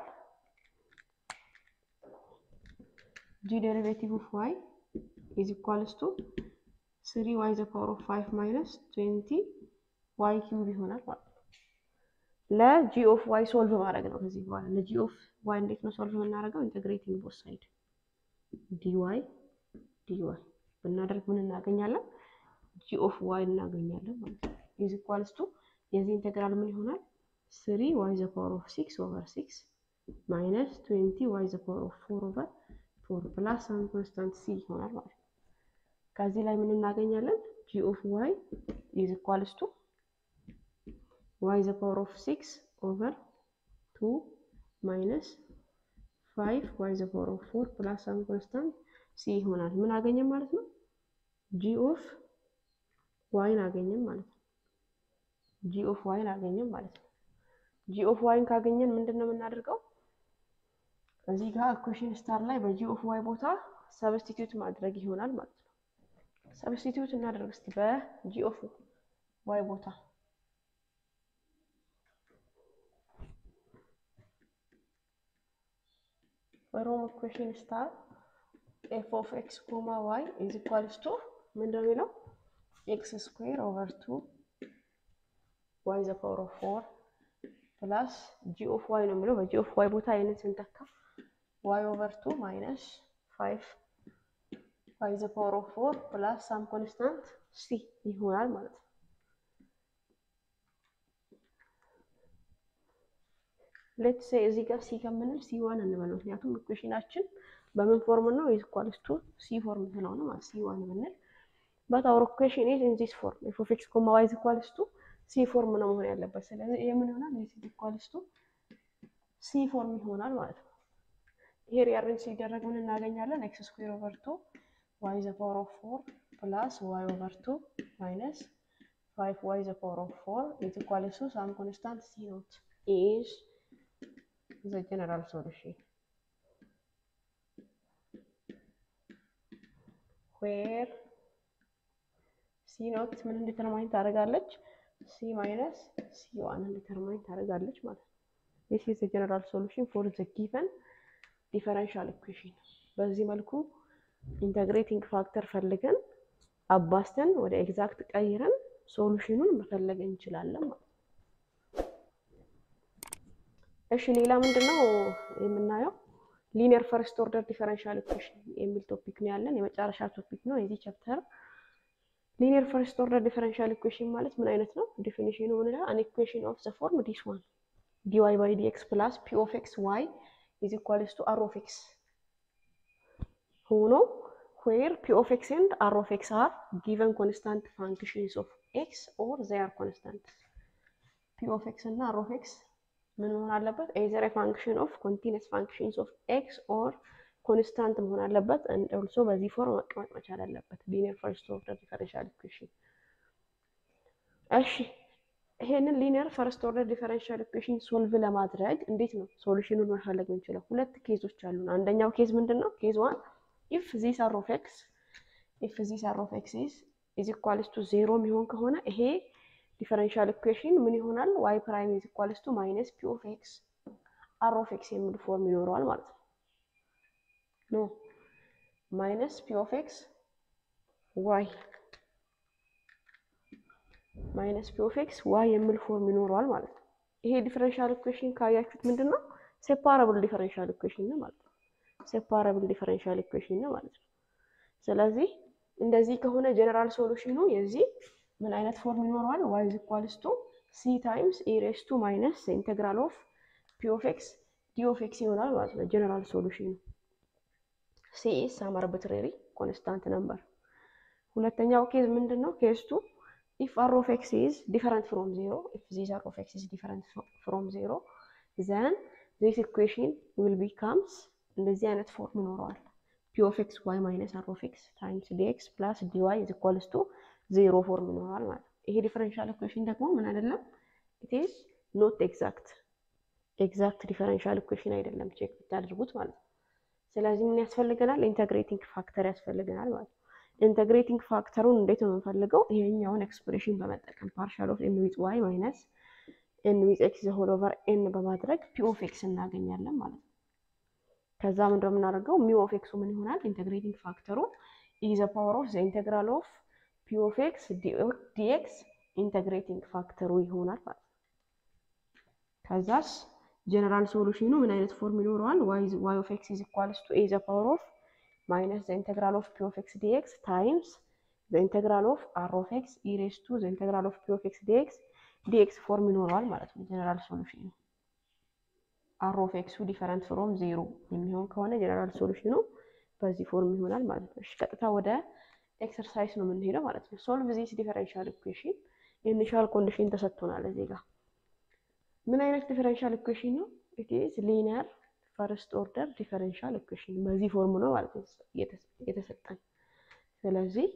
ጂ ዴሪቬቲቭ ኦፍ ዋይ ኢዝ ኢኳልስ ቱ ስሪ ዋይ ዘ ፓወር ኦፍ ፋይቭ ማይነስ ትዌንቲ ዋይ ኪዩብ ይሆናል ማለት ነው። ለጂ ኦፍ ዋይ ሶልቭ ማድረግ ነው። ከዚህ በኋላ ለጂ ኦፍ ዋይ እንዴት ነው ሶልቭ የምናደርገው? ኢንተግሬቲንግ ቦት ሳይድ ዲዋይ ዲዋይ ብናደርግ ምን እናገኛለን? ጂ ኦፍ ዋይ እናገኛለን ማለት ነው። ኢዝ ኢኳልስ ቱ የዚህ ኢንተግራል ምን ይሆናል? ስሪ ዋይ ዘ ፓወር ኦፍ ሲክስ ኦቨር ሲክስ ማይነስ ትዌንቲ ዋይ ዘ ፓወር ኦፍ ፎር ኦቨር ፎር ፕላስ ሳም ኮንስታንት ሲ ይሆናል ማለት ነው። ከዚህ ላይ ምን እናገኛለን? ጂ ኦፍ ዋይ ኢዝ ኢኳልስ ቱ ዋይ ዘ ፓወር ኦፍ ሲክስ ኦቨር ቱ ማይነስ ፋይቭ ዋይ ዘ ፓወር ኦፍ ፎር ፕላስ ሳም ኮንስታንት ሲ ይሆናል። ምን አገኘን ማለት ነው? ጂ ኦፍ ዋይን አገኘን ማለት ነው። ጂ ኦፍ ዋይን አገኘን ማለት ነው። ጂ ኦፍ ዋይን ካገኘን ምንድን ነው የምናደርገው? እዚህ ጋር ኢኩዌሽን ስታር ላይ በጂ ኦፍ ዋይ ቦታ ሰብስቲትዩት ማድረግ ይሆናል ማለት ነው። ሰብስቲትዩት እናደርግ እስቲ በጂ ኦፍ ዋይ ቦታ በሮም ኢኩዌሽን ስታር ኤፍ ኦፍ ኤክስ ኮማ ዋይ ኢዝ ኢኳልስ ቱ ምንድን ነው የሚለው ኤክስ ስኩዌር ኦቨር ቱ ዋይ ዘ ፓወር ኦፍ ፎር ፕላስ ጂ ኦፍ ዋይ ነው የሚለው። በጂ ኦፍ ዋይ ቦታ አይነት ስንተካ ዋይ ኦቨር ቱ ማይነስ ፋይቭ ዋይ ዘ ፓወር ኦፍ ፎር ፕላስ ሳም ኮንስታንት ሲ ይሆናል ማለት ነው። ሌት ሴ እዚህ ጋር ሲ ከምንል ሲ ዋን እንበለው። ምክንያቱም ኢኩዌሽናችን በምን ፎርም ነው? ኢዝ ኢኳልስ ቱ ሲ ፎርም ስለሆነ ማለት ሲ ዋን ብንል በት አወር ኢኩዌሽን ኢዝ ኢን ዚስ ፎርም ኤፍ ኦፍ ኤክስ ኮማ ዋይ ኢዝ ኢኳልስ ቱ ሲ ፎርም ነው መሆን ያለበት። ስለዚህ ይሄ ምን ይሆናል? ዚስ ኢዝ ኢኳልስ ቱ ሲ ፎርም ይሆናል ማለት ነው። ይሄ ሪአሬንጅ ሲደረግ ምን እናገኛለን? ኤክስ ስኩዌር ኦቨር ቱ ዋይ ዘ ፓወር ኦፍ ፎር ፕላስ ዋይ ኦቨር ቱ ማይነስ ፋይቭ ዋይ ዘ ፓወር ኦፍ ፎር ኢዝ ኢኳልስ ቱ ሳም ኮንስታንት ሲ ኖት ኢዝ ዘ ጀነራል ሶሉሽን ዌር ሲ ኖት ምን እንዲተርማኝ ታደርጋለች? ሲ ማይነስ ሲ ዋን እንዲተርማኝ ታደርጋለች ማለት ነው። ዲስ ኢዝ ዘ ጀነራል ሶሉሽን ፎር ዘ ጊቨን ዲፈረንሻል ኢኩዌሽን። በዚህ መልኩ ኢንተግሬቲንግ ፋክተር ፈልገን አባስተን ወደ ኤግዛክት ቀይረን ሶሉሽኑን መፈለግ እንችላለን ማለት ነው። እሺ ሌላ ምንድን ነው የምናየው? ሊኒየር ፈርስት ኦርደር ዲፈረንሻል ኢኩዌሽን የሚል ቶፒክ ነው ያለን። የመጨረሻ ቶፒክ ነው የዚህ ቻፕተር ሊኒየር ፈርስት ኦርደር ዲፈረንሻል ኢኩዌሽን ማለት ምን አይነት ነው? ዲፊኒሽኑ ምን ይላል? አን ኢኩዌሽን ኦፍ ዘ ፎርም ዲስ ዋን ዲዋይ ባይ ዲኤክስ ፕላስ ፒ ኦፍ ኤክስ ዋይ ኢዝ ኢኳልስ ቱ አር ኦፍ ኤክስ ሆኖ ዌር ፒ ኦፍ ኤክስ ኤንድ አር ኦፍ ኤክስ አር ጊቨን ኮንስታንት ፋንክሽንስ ኦፍ ኤክስ ኦር ዘይ አር ኮንስታንት። ፒ ኦፍ ኤክስ እና አር ኦፍ ኤክስ ምን መሆን አለበት? ኤዘር ፋንክሽን ኦፍ ኮንቲኒስ ፋንክሽንስ ኦፍ ኤክስ ኦር ኮንስታንት መሆን አለበት። ኦልሶ በዚህ ፎርም መቀመጥ መቻል አለበት። ሊኒየር ፈርስት ኦርደር ዲፈረንሻል ኢኩዌሽን። እሺ ይሄንን ሊኒየር ፈርስት ኦርደር ዲፈረንሻል ኢኩዌሽን ሶልቭ ለማድረግ እንዴት ነው ሶሉሽኑን መፈለግ የምንችለው? ሁለት ኬዞች አሉን። አንደኛው ኬዝ ምንድን ነው? ኬዝ ዋን ኢፍ ዚስ አር ኦፍ ኤክስ ኢፍ ዚስ አር ኦፍ ኤክስ ኢዝ ኢዝ ኢኳልስ ቱ ዜሮ የሚሆን ከሆነ ይሄ ዲፈረንሻል ኢኩዌሽን ምን ይሆናል? ዋይ ፕራይም ኢዝ ኢኳልስ ቱ ማይነስ ፒ ኦፍ ኤክስ አር ኦፍ ኤክስ የሚል ፎርም ይኖረዋል ማለት ነው። ኖ ማይነስ ፒ ኦፍ ኤክስ ዋይ ማይነስ ፒ ኦፍ ኤክስ ዋይ የሚል ፎርም ይኖረዋል ማለት ነው። ይሄ ዲፈረንሻል ኢኩዌሽን ካያችሁት ምንድን ነው? ሴፓራብል ዲፈረንሻል ኢኩዌሽን ነው ማለት ነው። ሴፓራብል ዲፈረንሻል ኢኩዌሽን ነው ማለት ነው። ስለዚህ እንደዚህ ከሆነ ጀነራል ሶሉሽኑ የዚህ ምን አይነት ፎርም ይኖረዋል? ዋይ ኢዝ ኢኳልስ ቱ ሲ ታይምስ ኢ ሬስ ቱ ማይነስ ኢንቴግራል ኦፍ ፒ ኦፍ ኤክስ ዲ ኦፍ ኤክስ ይሆናል ማለት ነው ጀነራል ሶሉሽኑ። ሲ ኢዝ ሳም አርቢትራሪ ኮንስታንት ነምበር። ሁለተኛው ኬዝ ምንድን ነው? ኬዝ ቱ ኢፍ አር ኦፍ ኤክስ ኢዝ ዲፈረንት ፍሮም ዜሮ ኢፍ ዚስ አር ኦፍ ኤክስ ኢዝ ዲፈረንት ፍሮም ዜሮ ዘን ዚስ ኢኩዌሽን ዊል ቢካምስ እንደዚህ አይነት ፎርም ይኖረዋል። ፒ ኦፍ ኤክስ ዋይ ማይነስ አር ኦፍ ኤክስ ታይምስ ዲ ኤክስ ፕላስ ዲ ዋይ ኢዝ ኢኳልስ ቱ ዜሮ ፎርም ይኖረዋል ማለት ነው። ይሄ ዲፈረንሻል ኢኩዌሽን ደግሞ ምን አይደለም፣ ኢት ኢዝ ኖት ኤግዛክት ኤግዛክት ዲፈረንሻል ኢኩዌሽን አይደለም፣ ቼክ ብታደርጉት ማለት ነው። ስለዚህ ምን ያስፈልገናል? ኢንተግሬቲንግ ፋክተር ያስፈልገናል ማለት ነው። ኢንተግሬቲንግ ፋክተሩን እንዴት ነው የምንፈልገው? ይሄኛውን ኤክስፕሬሽን በመጠቀም ፓርሻል ኦፍ ኤን ዊዝ ዋይ ማይነስ ኤን ዊዝ ኤክስ ዘ ሆል ኦቨር ኤን በማድረግ ፒ ኦፍ ኤክስ እናገኛለን ማለት ነው። ከዛ ምን እንደምናደርገው ሚው ኦፍ ኤክሱ ምን ይሆናል? ኢንተግሬቲንግ ፋክተሩ ኢ ዘ ፓወር ኦፍ ዘ ኢንተግራል ኦፍ ፒ ኦፍ ኤክስ ዲኤክስ ኢንተግሬቲንግ ፋክተሩ ይሆናል ማለት ነው። ከዛስ ጀነራል ሶሉሽኑ ምን አይነት ፎርም ይኖረዋል? ዋይ ኦፍ ኤክስ ኢዝ ኢኳልስ ቱ ኤ ዘ ፓወር ኦፍ ማይነስ ዘ ኢንተግራል ኦፍ ፒ ኦፍ ኤክስ ዲኤክስ ታይምስ ዘ ኢንተግራል ኦፍ አር ኦፍ ኤክስ ኢ ሬስ ቱ ዘ ኢንተግራል ኦፍ ፒ ኦፍ ኤክስ ዲኤክስ ዲኤክስ ፎርም ይኖረዋል ማለት ነው ጀነራል ሶሉሽኑ። አር ኦፍ ኤክሱ ዲፈረንት ፍሮም ዜሮ የሚሆን ከሆነ ጀነራል ሶሉሽኑ በዚህ ፎርም ይሆናል ማለት ነው። እሺ ቀጥታ ወደ ኤክሰርሳይዝ ነው የምንሄደው ማለት ነው። ሶልቭ ዚስ ዲፈረንሻል ኢኩዌሽን ኢኒሻል ኮንዲሽን ተሰጥቶናል እዚህ ጋር ምን አይነት ዲፈረንሻል ኢኩዌሽን ነው? ኢት ኢዝ ሊኒየር ፈርስት ኦርደር ዲፈረንሻል ኢኩዌሽን በዚህ ፎርም ነው ማለት ነው የተሰጠን። ስለዚህ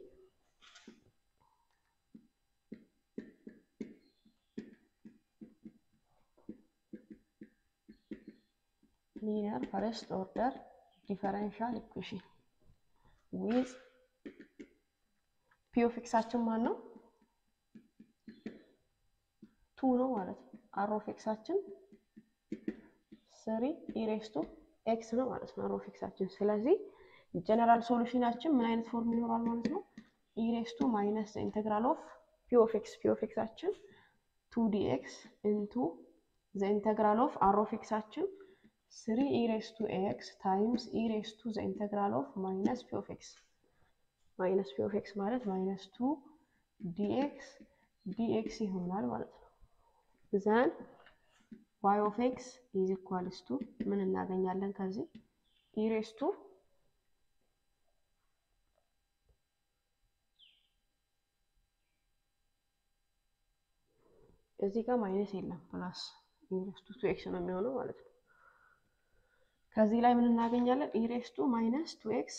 ሊኒየር ፈርስት ኦርደር ዲፈረንሻል ኢኩዌሽን ዊዝ ፒ ኦፍ ኤክሳችን ማን ነው? ቱ ነው ማለት ነው። አር ኦፍ ኤክሳችን ስሪ ኢሬስቱ ኤክስ ነው ማለት ነው። አር ኦፍ ኤክሳችን ስለዚህ ጀነራል ሶሉሽናችን ምን አይነት ፎርም ይኖራል ማለት ነው? ኢሬስቱ ማይነስ ኢንቴግራል ኦፍ ፒ ኦፍ ኤክስ ፒ ኦፍ ኤክሳችን ቱ ዲ ኤክስ ኢንቱ ዘ ኢንቴግራል ኦፍ አር ኦፍ ኤክሳችን ስሪ ኢሬስቱ ኤክስ ታይምስ ኢሬስቱ ዘ ኢንቴግራል ኦፍ ማይነስ ፒ ኦፍ ኤክስ ማይነስ ፒ ኦፍ ኤክስ ማለት ማይነስ ቱ ዲኤክስ ዲኤክስ ይሆናል ማለት ነው። ዘን ዋይ ኦፍ ኤክስ ኢዝ ኢኳልስ ቱ ምን እናገኛለን ከዚህ ኢሬስ ቱ እዚህ ጋር ማይነስ የለም ፕላስ ኢሬስ ቱ ቱ ኤክስ ነው የሚሆነው ማለት ነው። ከዚህ ላይ ምን እናገኛለን? ኢሬስ ቱ ማይነስ ቱ ኤክስ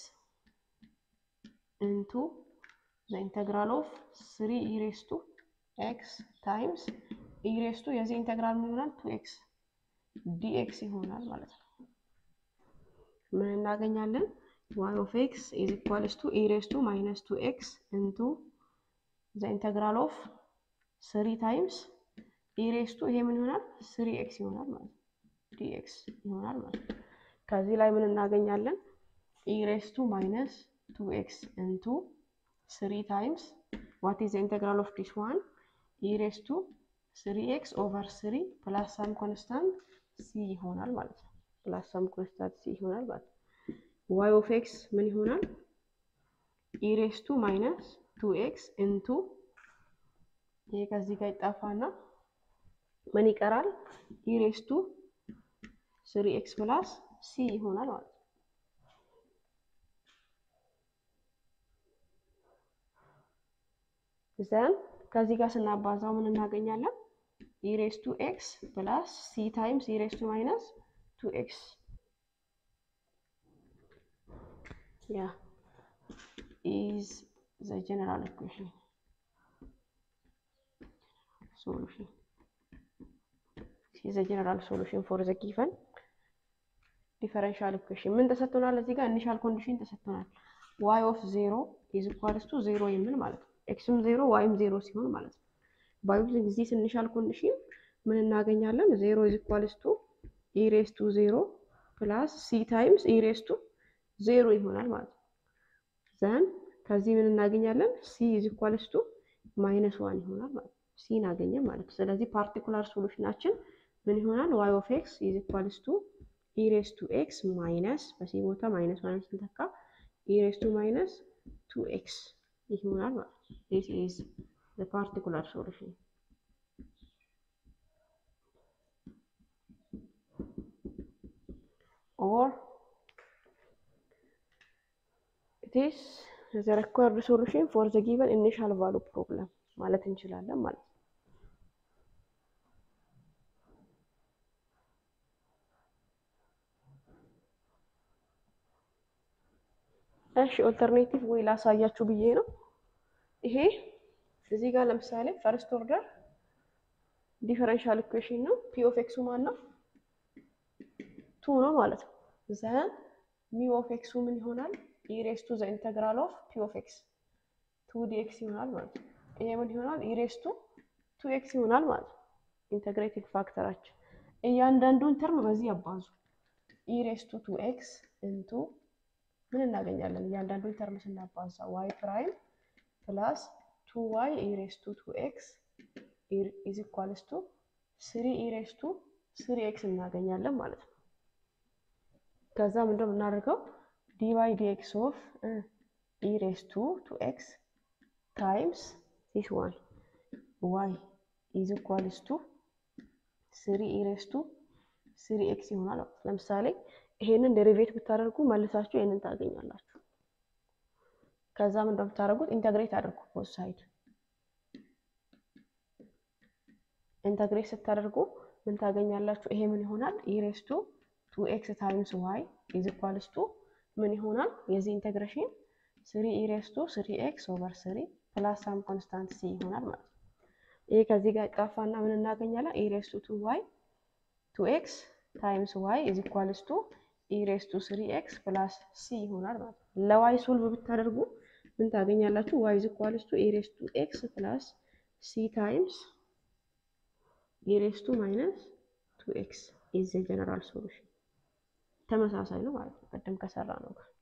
ኢንቱ ዘ ኢንተግራል ኦፍ ስሪ ኢሬስ ቱ ኤክስ ታይምስ ኢሬስ ቱ የዚህ ኢንተግራል ምን ይሆናል? ቱ ኤክስ ዲኤክስ ይሆናል ማለት ነው። ምን እናገኛለን? ዋይ ኦፍ ኤክስ ኢዝ ኢኳልስ ቱ ኢሬስ ቱ ማይነስ ቱ ኤክስ ኢንቱ ዘ ኢንተግራል ኦፍ ስሪ ታይምስ ኢሬስ ቱ ይሄ ምን ይሆናል? ስሪ ኤክስ ይሆናል ማለት ነው። ዲኤክስ ይሆናል ማለት ነው። ከዚህ ላይ ምን እናገኛለን? ኢሬስ ቱ ማይነስ ቱ ኤክስ ኢንቱ ስሪ ታይምስ ዋት ኢዝ ዘ ኢንተግራል ኦፍ ዲስ ዋን ኢሬስ ቱ ስሪ ኤክስ ኦቨር ስሪ ፕላስ ሳም ኮንስታንት ሲ ይሆናል ማለት ነው። ፕላስ ሳም ኮንስታንት ሲ ይሆናል ማለት ነው። ዋይ ኦፍ ኤክስ ምን ይሆናል? ኢሬስ ቱ ማይነስ ቱ ኤክስ ኢንቱ ይሄ ከዚህ ጋር ይጣፋና ምን ይቀራል? ኢሬስቱ ስሪ ኤክስ ፕላስ ሲ ይሆናል ማለት ነው። ዘን ከዚህ ጋር ስናባዛው ምን እናገኛለን? ኢሬስቱ ኤክስ ፕላስ ሲ ታይምስ ኢሬስቱ ማይነስ ቱ ኤክስ ያ ኢዝ ዘ ጀነራል ኢኩዌሽን ሶሉሽን ዘ ጀነራል ሶሉሽን ፎር ዘ ጊቨን ዲፈረንሻል ኢኩዌሽን ምን ተሰጥቶናል? እዚህ ጋር ኢኒሻል ኮንዲሽን ተሰጥቶናል። ዋይ ኦፍ ዜሮ ኢዝ ኢኳልስ ቱ ዜሮ የሚል ማለት ነው። ኤክስም ዜሮ ዋይም ዜሮ ሲሆን ማለት ነው። ባይ ጊዜ ኢኒሻል ኮንዲሽን ምን እናገኛለን? ዜሮ ኢዝ ኢኳልስ ቱ ኢሬስ ቱ ዜሮ ፕላስ ሲ ታይምስ ኢሬስ ቱ ዜሮ ይሆናል ማለት ነው። ዘን ከዚህ ምን እናገኛለን? ሲ ኢዝ ኢኳልስ ቱ ማይነስ ዋን ይሆናል ማለት ነው። ሲን አገኘን ማለት ነው። ስለዚህ ፓርቲኩላር ሶሉሽናችን ምን ይሆናል? ዋይ ኦፍ ኤክስ ኢዝ ኢኳልስ ቱ ኢሬስ ቱ ኤክስ ማይነስ በሲ ቦታ ማይነስ ዋን ስንተካ ኢሬስ ቱ ማይነስ ቱ ኤክስ ይሆናል ማለት ነው። ዲስ ኢዝ ዘ ፓርቲኩላር ሶሉሽን። ኦር ኢት ኢዝ ዘ ሪኳየርድ ሶሉሽን ፎር ዘ ጊቨን ኢኒሻል ቫሉ ፕሮብለም ማለት እንችላለን ማለት ነው። እሺ ኦልተርኔቲቭ ወይ ላሳያችሁ ብዬ ነው። ይሄ እዚህ ጋር ለምሳሌ ፈርስት ኦርደር ዲፈረንሻል ኢኩዌሽን ነው። ፒ ኦፍ ኤክሱ ማን ነው? ቱ ነው ማለት ነው። ዘን ሚ ኦፍ ኤክሱ ምን ይሆናል? ኢሬስ ቱ ዘ ኢንተግራል ኦፍ ፒ ኦፍ ኤክስ ቱ ዲ ኤክስ ይሆናል ማለት ነው። ይሄ ምን ይሆናል? ኢሬስ ቱ ቱ ኤክስ ይሆናል ማለት ነው። ኢንተግሬቲንግ ፋክተራችን እያንዳንዱን ተርም በዚህ ያባዙ። ኢሬስ ቱ ቱ ኤክስ ኢንቱ ምን እናገኛለን? እያንዳንዱን ተርም ስናባዛ ዋይ ፕራይም ፕላስ ቱ ዋይ ኢሬስ ቱ ቱ ኤክስ ኢዝ ኢኳልስ ቱ ስሪ ኢሬስ ቱ ስሪ ኤክስ እናገኛለን ማለት ነው። ከዛ ምንድን ነው የምናደርገው? ዲዋይ ዲኤክስ ኦፍ ኢሬስ ቱ ቱ ኤክስ ታይምስ ዚስ ዋን ዋይ ኢዝ ኢኳልስ ቱ ስሪ ኢሬስ ቱ ስሪ ኤክስ ይሆናል። ለምሳሌ ይሄንን ዴሪቬት ብታደርጉ መልሳችሁ ይሄንን ታገኛላችሁ። ከዛ ምን እንደምታደርጉት ኢንተግሬት አድርጉ ቦት ሳይድ ኢንተግሬት ስታደርጉ ምን ታገኛላችሁ? ይሄ ምን ይሆናል? ኢሬስ ቱ ቱ ኤክስ ታይምስ ዋይ ኢዝ ኢኳልስ ቱ ምን ይሆናል? የዚህ ኢንተግሬሽን ስሪ ኢሬስ ቱ ስሪ ኤክስ ኦቨር ስሪ ፕላስ ሳም ኮንስታንት ሲ ይሆናል ማለት ነው። ይሄ ከዚህ ጋር ጣፋና ምን እናገኛለን? ኢሬስ ቱ ቱ ዋይ ቱ ኤክስ ታይምስ ዋይ ኢዝ ኢኳልስ ቱ ኢሬስ ቱ ስሪ ኤክስ ፕላስ ሲ ይሆናል ማለት ነው። ለዋይ ሶልቭ ብታደርጉ ምን ታገኛላችሁ? ዋይ ኢዝ ኢኳልስ ቱ ኢሬስ ቱ ኤክስ ፕላስ ሲ ታይምስ ኢሬስ ቱ ማይነስ ቱ ኤክስ ኢዝ ዘ ጀነራል ሶሉሽን። ተመሳሳይ ነው ማለት ነው ቅድም ከሰራ ነው ጋር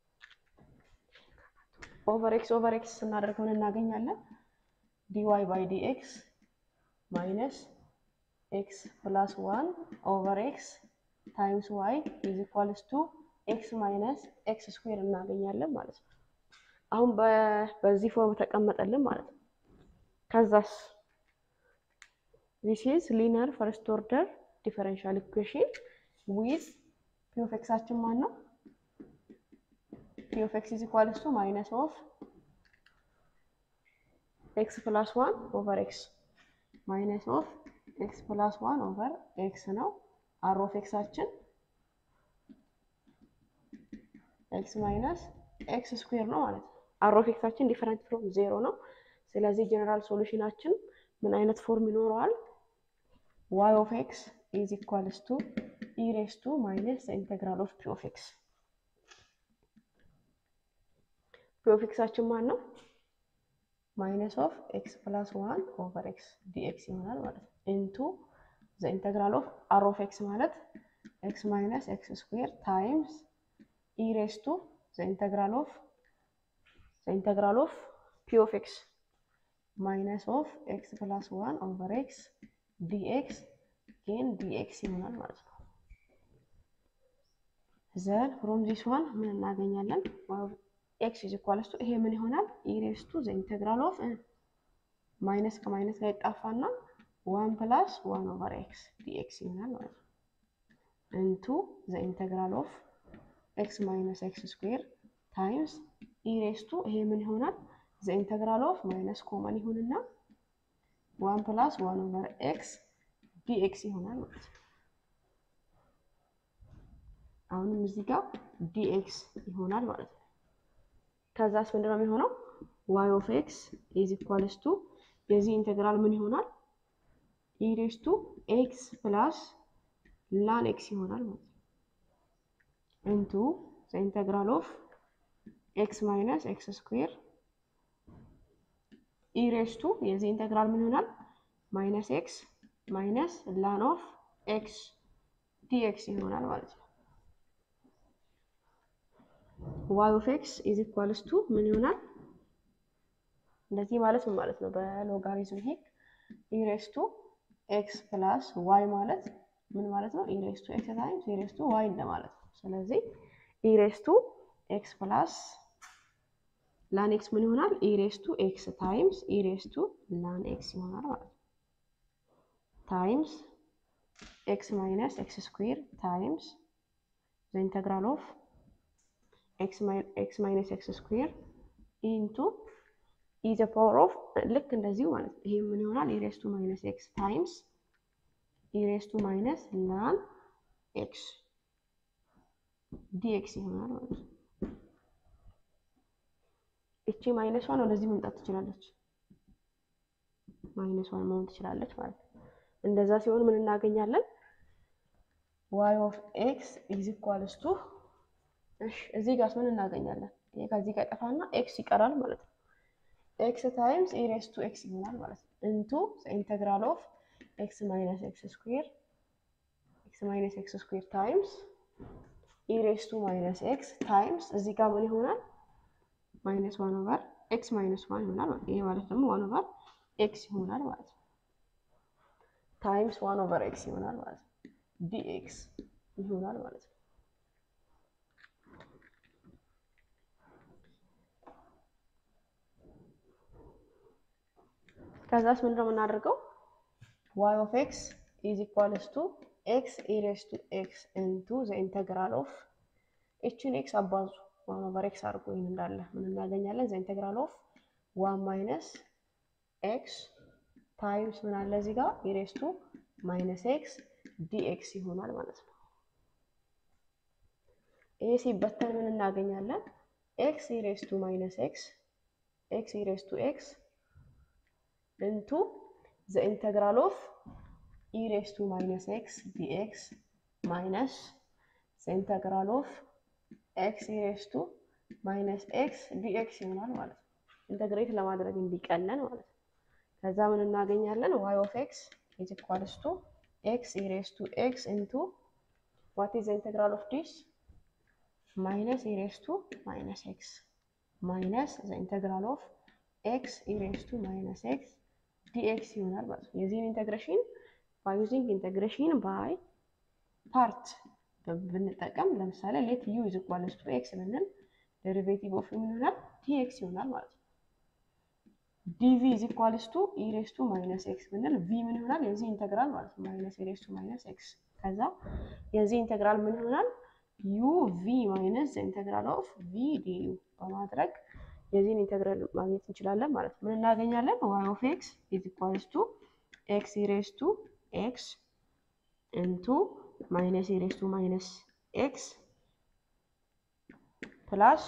ኦቨር ኤክስ ኦቨር ኤክስ ስናደርግ ምን እናገኛለን? ዲዋይ ባይ ዲ ኤክስ ማይነስ ኤክስ ፕላስ ዋን ኦቨር ኤክስ ታይምስ ዋይ ኢዝ ኢኳልስ ቱ ኤክስ ማይነስ ኤክስ ስኩዌር እናገኛለን ማለት ነው። አሁን በዚህ ፎርም ተቀመጠልን ማለት ነው። ከዛስ ዚስ ኢዝ ሊነር ፈርስት ኦርደር ዲፈረንሻል ኢኩዌሽን ዊዝ ፒ ኦፍ ኤክሳችን ማን ነው? ፒ ኦፍ ኤክስ ኢዝ ኢኳልስ ቱ ማይነስ ኦፍ ኤክስ ፕላስ ዋን ኦቨር ኤክስ ማይነስ ኦፍ ኤክስ ፕላስ ዋን ኦቨር ኤክስ ነው። አር ኦፍ ኤክሳችን ኤክስ ማይነስ ኤክስ ስኩዌር ነው ማለት ነው። አር ኦፍ ኤክሳችን ዲፈረንት ፍሮም ዜሮ ነው። ስለዚህ ጀነራል ሶሉሽናችን ምን አይነት ፎርም ይኖረዋል? ዋይ ኦፍ ኤክስ ኢዝ ኢኳልስ ቱ ኢሬስ ቱ ማይነስ ኢንቴግራል ኦፍ ፒ ኦፍ ኤክስ። ፒ ኦፍ ኤክሳችን ማን ነው? ማይነስ ኦፍ ኤክስ ፕላስ ዋን ኦቨር ኤክስ ዲኤክስ ይሆናል ማለት ነው ኢንቱ ዘ ኢንተግራል ኦፍ አር ኦፍ ኤክስ ማለት ኤክስ ማይነስ ኤክስ ስኩዌር ታይምስ ኢሬስ ቱ ዘ ኢንተግራል ኦፍ ዘ ኢንተግራል ኦፍ ፒ ኦፍ ኤክስ ማይነስ ኦፍ ኤክስ ፕላስ ዋን ኦቨር ኤክስ ዲኤክስ ጌን ዲኤክስ ይሆናል ማለት ነው። ዘን ፍሮም ዚስ ዋን ምን እናገኛለን? ኤክስ ኢዝ ኢኳልስ ቱ ይሄ ምን ይሆናል? ኢሬስ ቱ ዘ ኢንተግራል ኦፍ ማይነስ ከማይነስ ጋር ይጣፋና ዋን ፕላስ ዋን ኦቨር ኤክስ ዲኤክስ ይሆናል ማለት ነው። እንቱ ዘ ኢንተግራል ኦፍ ኤክስ ማይነስ ኤክስ ስኩዌር ታይምስ ኢሬስ ቱ ይሄ ምን ይሆናል? ዘ ኢንተግራል ኦፍ ማይነስ ኮመን ይሁንና ዋን ፕላስ ዋን ኦቨር ኤክስ ዲኤክስ ይሆናል ማለት ነው። አሁንም እዚህ ጋር ዲኤክስ ይሆናል ማለት ነው። ከዛስ ምንድን ነው የሚሆነው? ዋይ ኦፍ ኤክስ ኢዝ ኢኳልስ ቱ የዚህ ኢንቴግራል ምን ይሆናል? ኢሬስ ቱ ኤክስ ፕላስ ላን ኤክስ ይሆናል ማለት ነው። ኢንቱ ዘ ኢንቴግራል ኦፍ ኤክስ ማይነስ ኤክስ ስኩዌር ኢሬስ ቱ የዚህ ኢንቴግራል ምን ይሆናል? ማይነስ ኤክስ ማይነስ ላን ኦፍ ኤክስ ዲኤክስ ይሆናል ማለት ነው። ዋይ ኦፍ ኤክስ ኢዝ ኢኳልስ ቱ ምን ይሆናል? እንደዚህ ማለት ምን ማለት ነው? በሎጋሪዝም ሂግ ኢሬስ ቱ ኤክስ ፕላስ ዋይ ማለት ምን ማለት ነው? ኢሬስ ቱ ኤክስ ታይምስ ኢሬስ ቱ ዋይ እንደማለት ነው። ስለዚህ ኢሬስ ቱ ኤክስ ፕላስ ላን ኤክስ ምን ይሆናል? ኢሬስ ቱ ኤክስ ታይምስ ኢሬስ ቱ ላን ኤክስ ይሆናል ማለት ነው። ታይምስ ኤክስ ማይነስ ኤክስ ስኩዌር ታይምስ ዘ ኢንተግራል ኦፍ ኤክስ ማይነስ ኤክስ ስኩዌር ኢንቱ ኢ ዘ ፓወር ኦፍ ልክ እንደዚሁ ማለት ነው። ይሄ ምን ይሆናል? ኢሬስ ቱ ማይነስ ኤክስ ታይምስ ኢሬስ ቱ ማይነስ ላን ኤክስ ዲኤክስ ይሆናል ማለት ነው። እቺ ማይነስ ዋን ወደዚህ መምጣት ትችላለች። ማይነስ ዋን መሆን ትችላለች ማለት ነው። እንደዛ ሲሆን ምን እናገኛለን? ዋይ ኦፍ ኤክስ ኢዝ ኢኳልስ ቱ እሺ፣ እዚህ ጋርስ ምን እናገኛለን? ይሄ ከዚህ ጋር ጠፋና ኤክስ ይቀራል ማለት ነው። ኤክስ ታይምስ ኢሬስ ቱ ኤክስ ይሆናል ማለት ነው። ኢንቱ ኢንተግራል ኦፍ ኤክስ ማይነስ ኤክስ ስኩዌር ኤክስ ማይነስ ኤክስ ስኩዌር ታይምስ ኢሬስ ቱ ማይነስ ኤክስ ታይምስ እዚህ ጋር ምን ይሆናል? ማይነስ ዋን ኦቨር ኤክስ ማይነስ ዋን ይሆናል ማለት ነው። ይሄ ማለት ደግሞ ዋን ኦቨር ኤክስ ይሆናል ማለት ነው። ታይምስ ዋን ኦቨር ኤክስ ይሆናል ማለት ነው። ዲኤክስ ይሆናል ማለት ነው። ከዛስ ምንድነው የምናደርገው? ዋይ ኦፍ ኤክስ ኢዝ ኢኳልስ ቱ ኤክስ ኢሬስ ቱ ኤክስ ኢንቱ ዘ ኢንተግራል ኦፍ ኤችን ኤክስ አባዙ ዋን ኦቨር ኤክስ አድርጎ ይህን እንዳለ ምን እናገኛለን? ዘ ኢንተግራል ኦፍ ዋን ማይነስ ኤክስ ታይምስ ምን አለ እዚህ ጋር ኢሬስ ቱ ማይነስ ኤክስ ዲኤክስ ይሆናል ማለት ነው። ይሄ ሲበተን ምን እናገኛለን? ኤክስ ኢሬስ ቱ ማይነስ ኤክስ ኤክስ ኢሬስ ቱ ኤክስ ኢንቱ ዘ ኢንተግራል ኦፍ ኢሬስ ቱ ማይነስ ኤክስ ዲኤክስ ማይነስ ዘ ኢንተግራል ኦፍ ኤክስ ኢሬስ ቱ ማይነስ ኤክስ ዲኤክስ ይሆናል ማለት ነው። ኢንተግሬት ለማድረግ እንዲቀለን ማለት ነው። ከዛ ምን እናገኛለን? ዋይ ኦፍ ኤክስ ኢዝ ኢኳልስ ቱ ኤክስ ኢሬስ ቱ ኤክስ ኢንቱ ዋት ኢዝ ዘ ኢንተግራል ኦፍ ዲስ ማይነስ ኢሬስ ቱ ማይነስ ኤክስ ማይነስ ዘ ኢንተግራል ኦፍ ኤክስ ኢሬስ ቱ ማይነስ ኤክስ ዲኤክስ ይሆናል ማለት ነው። የዚህን ኢንተግሬሽን ባይ ዩዚንግ ኢንተግሬሽን ባይ ፓርት ብንጠቀም ለምሳሌ ሌት ዩ ኢዝ ኢኳልስ ቱ ኤክስ ብንል ዴሪቬቲቭ ኦፍ ምን ይሆናል? ዲኤክስ ይሆናል ማለት ነው። ዲቪ ኢዝ ኢኳልስ ቱ ኢሬስ ቱ ማይነስ ኤክስ ብንል ቪ ምን ይሆናል? የዚህ ኢንተግራል ማለት ነው። ማይነስ ኢሬስ ቱ ማይነስ ኤክስ ከዛ የዚህ ኢንተግራል ምን ይሆናል? ዩ ቪ ማይነስ ኢንተግራል ኦፍ ቪ ዲዩ በማድረግ የዚህን ኢንተግራል ማግኘት እንችላለን ማለት ነው። ምን እናገኛለን? ዋይ ኦፍ ኤክስ ኢዝ ኢኳልስ ቱ ኤክስ ኢሬስ ቱ ኤክስ ኢንቱ ማይነስ ኢሬስ ቱ ማይነስ ኤክስ ፕላስ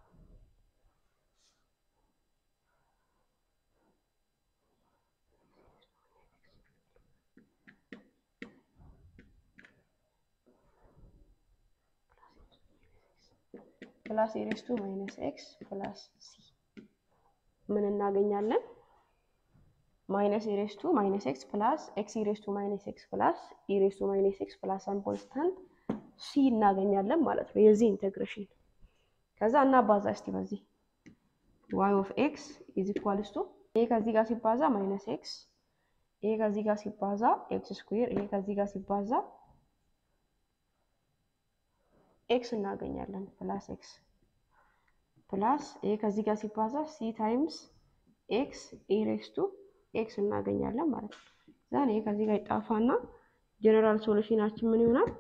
ፕላስ ኢሬስ ቱ ማይነስ ኤክስ ፕላስ ሲ ምን እናገኛለን? ማይነስ ኢሬስ ቱ ማይነስ ኤክስ ፕላስ ኤክስ ኢሬስ ቱ ማይነስ ኤክስ ፕላስ ኢሬስ ቱ ማይነስ ኤክስ ፕላስ ሳም ኮንስታንት ሲ እናገኛለን ማለት ነው። የዚህ ኢንቴግሬሽን ከዛ እናባዛ እስቲ በዚህ ዋይ ኦፍ ኤክስ ኢዝ ኢኳልስ ቱ ይሄ ከዚህ ጋር ሲባዛ ማይነስ ኤክስ ይሄ ከዚህ ጋር ሲባዛ ኤክስ ስኩዌር ይሄ ከዚህ ጋር ሲባዛ ኤክስ እናገኛለን ፕላስ ኤክስ ፕላስ ይሄ ከዚህ ጋር ሲባዛ ሲ ታይምስ ኤክስ ኢሬክስ ቱ ኤክስ እናገኛለን ማለት ነው። ዛን ይሄ ከዚህ ጋር ይጣፋና ጀነራል ሶሉሽናችን ምን ይሆናል?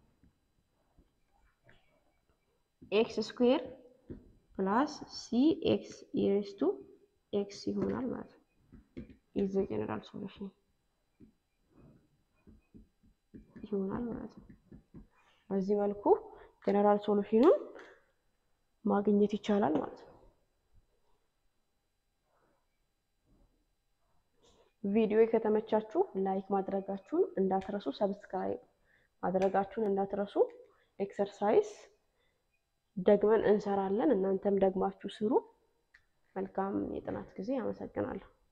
ኤክስ ስኩዌር ፕላስ ሲ ኤክስ ኢሬክስ ቱ ኤክስ ይሆናል ማለት ነው። ኢዝ ጀነራል ሶሉሽን ይሆናል ማለት ነው። በዚህ መልኩ ጀነራል ሶሉሽኑን ማግኘት ይቻላል ማለት ነው። ቪዲዮ ከተመቻችሁ ላይክ ማድረጋችሁን እንዳትረሱ፣ ሰብስክራይብ ማድረጋችሁን እንዳትረሱ። ኤክሰርሳይዝ ደግመን እንሰራለን። እናንተም ደግማችሁ ስሩ። መልካም የጥናት ጊዜ። አመሰግናለሁ።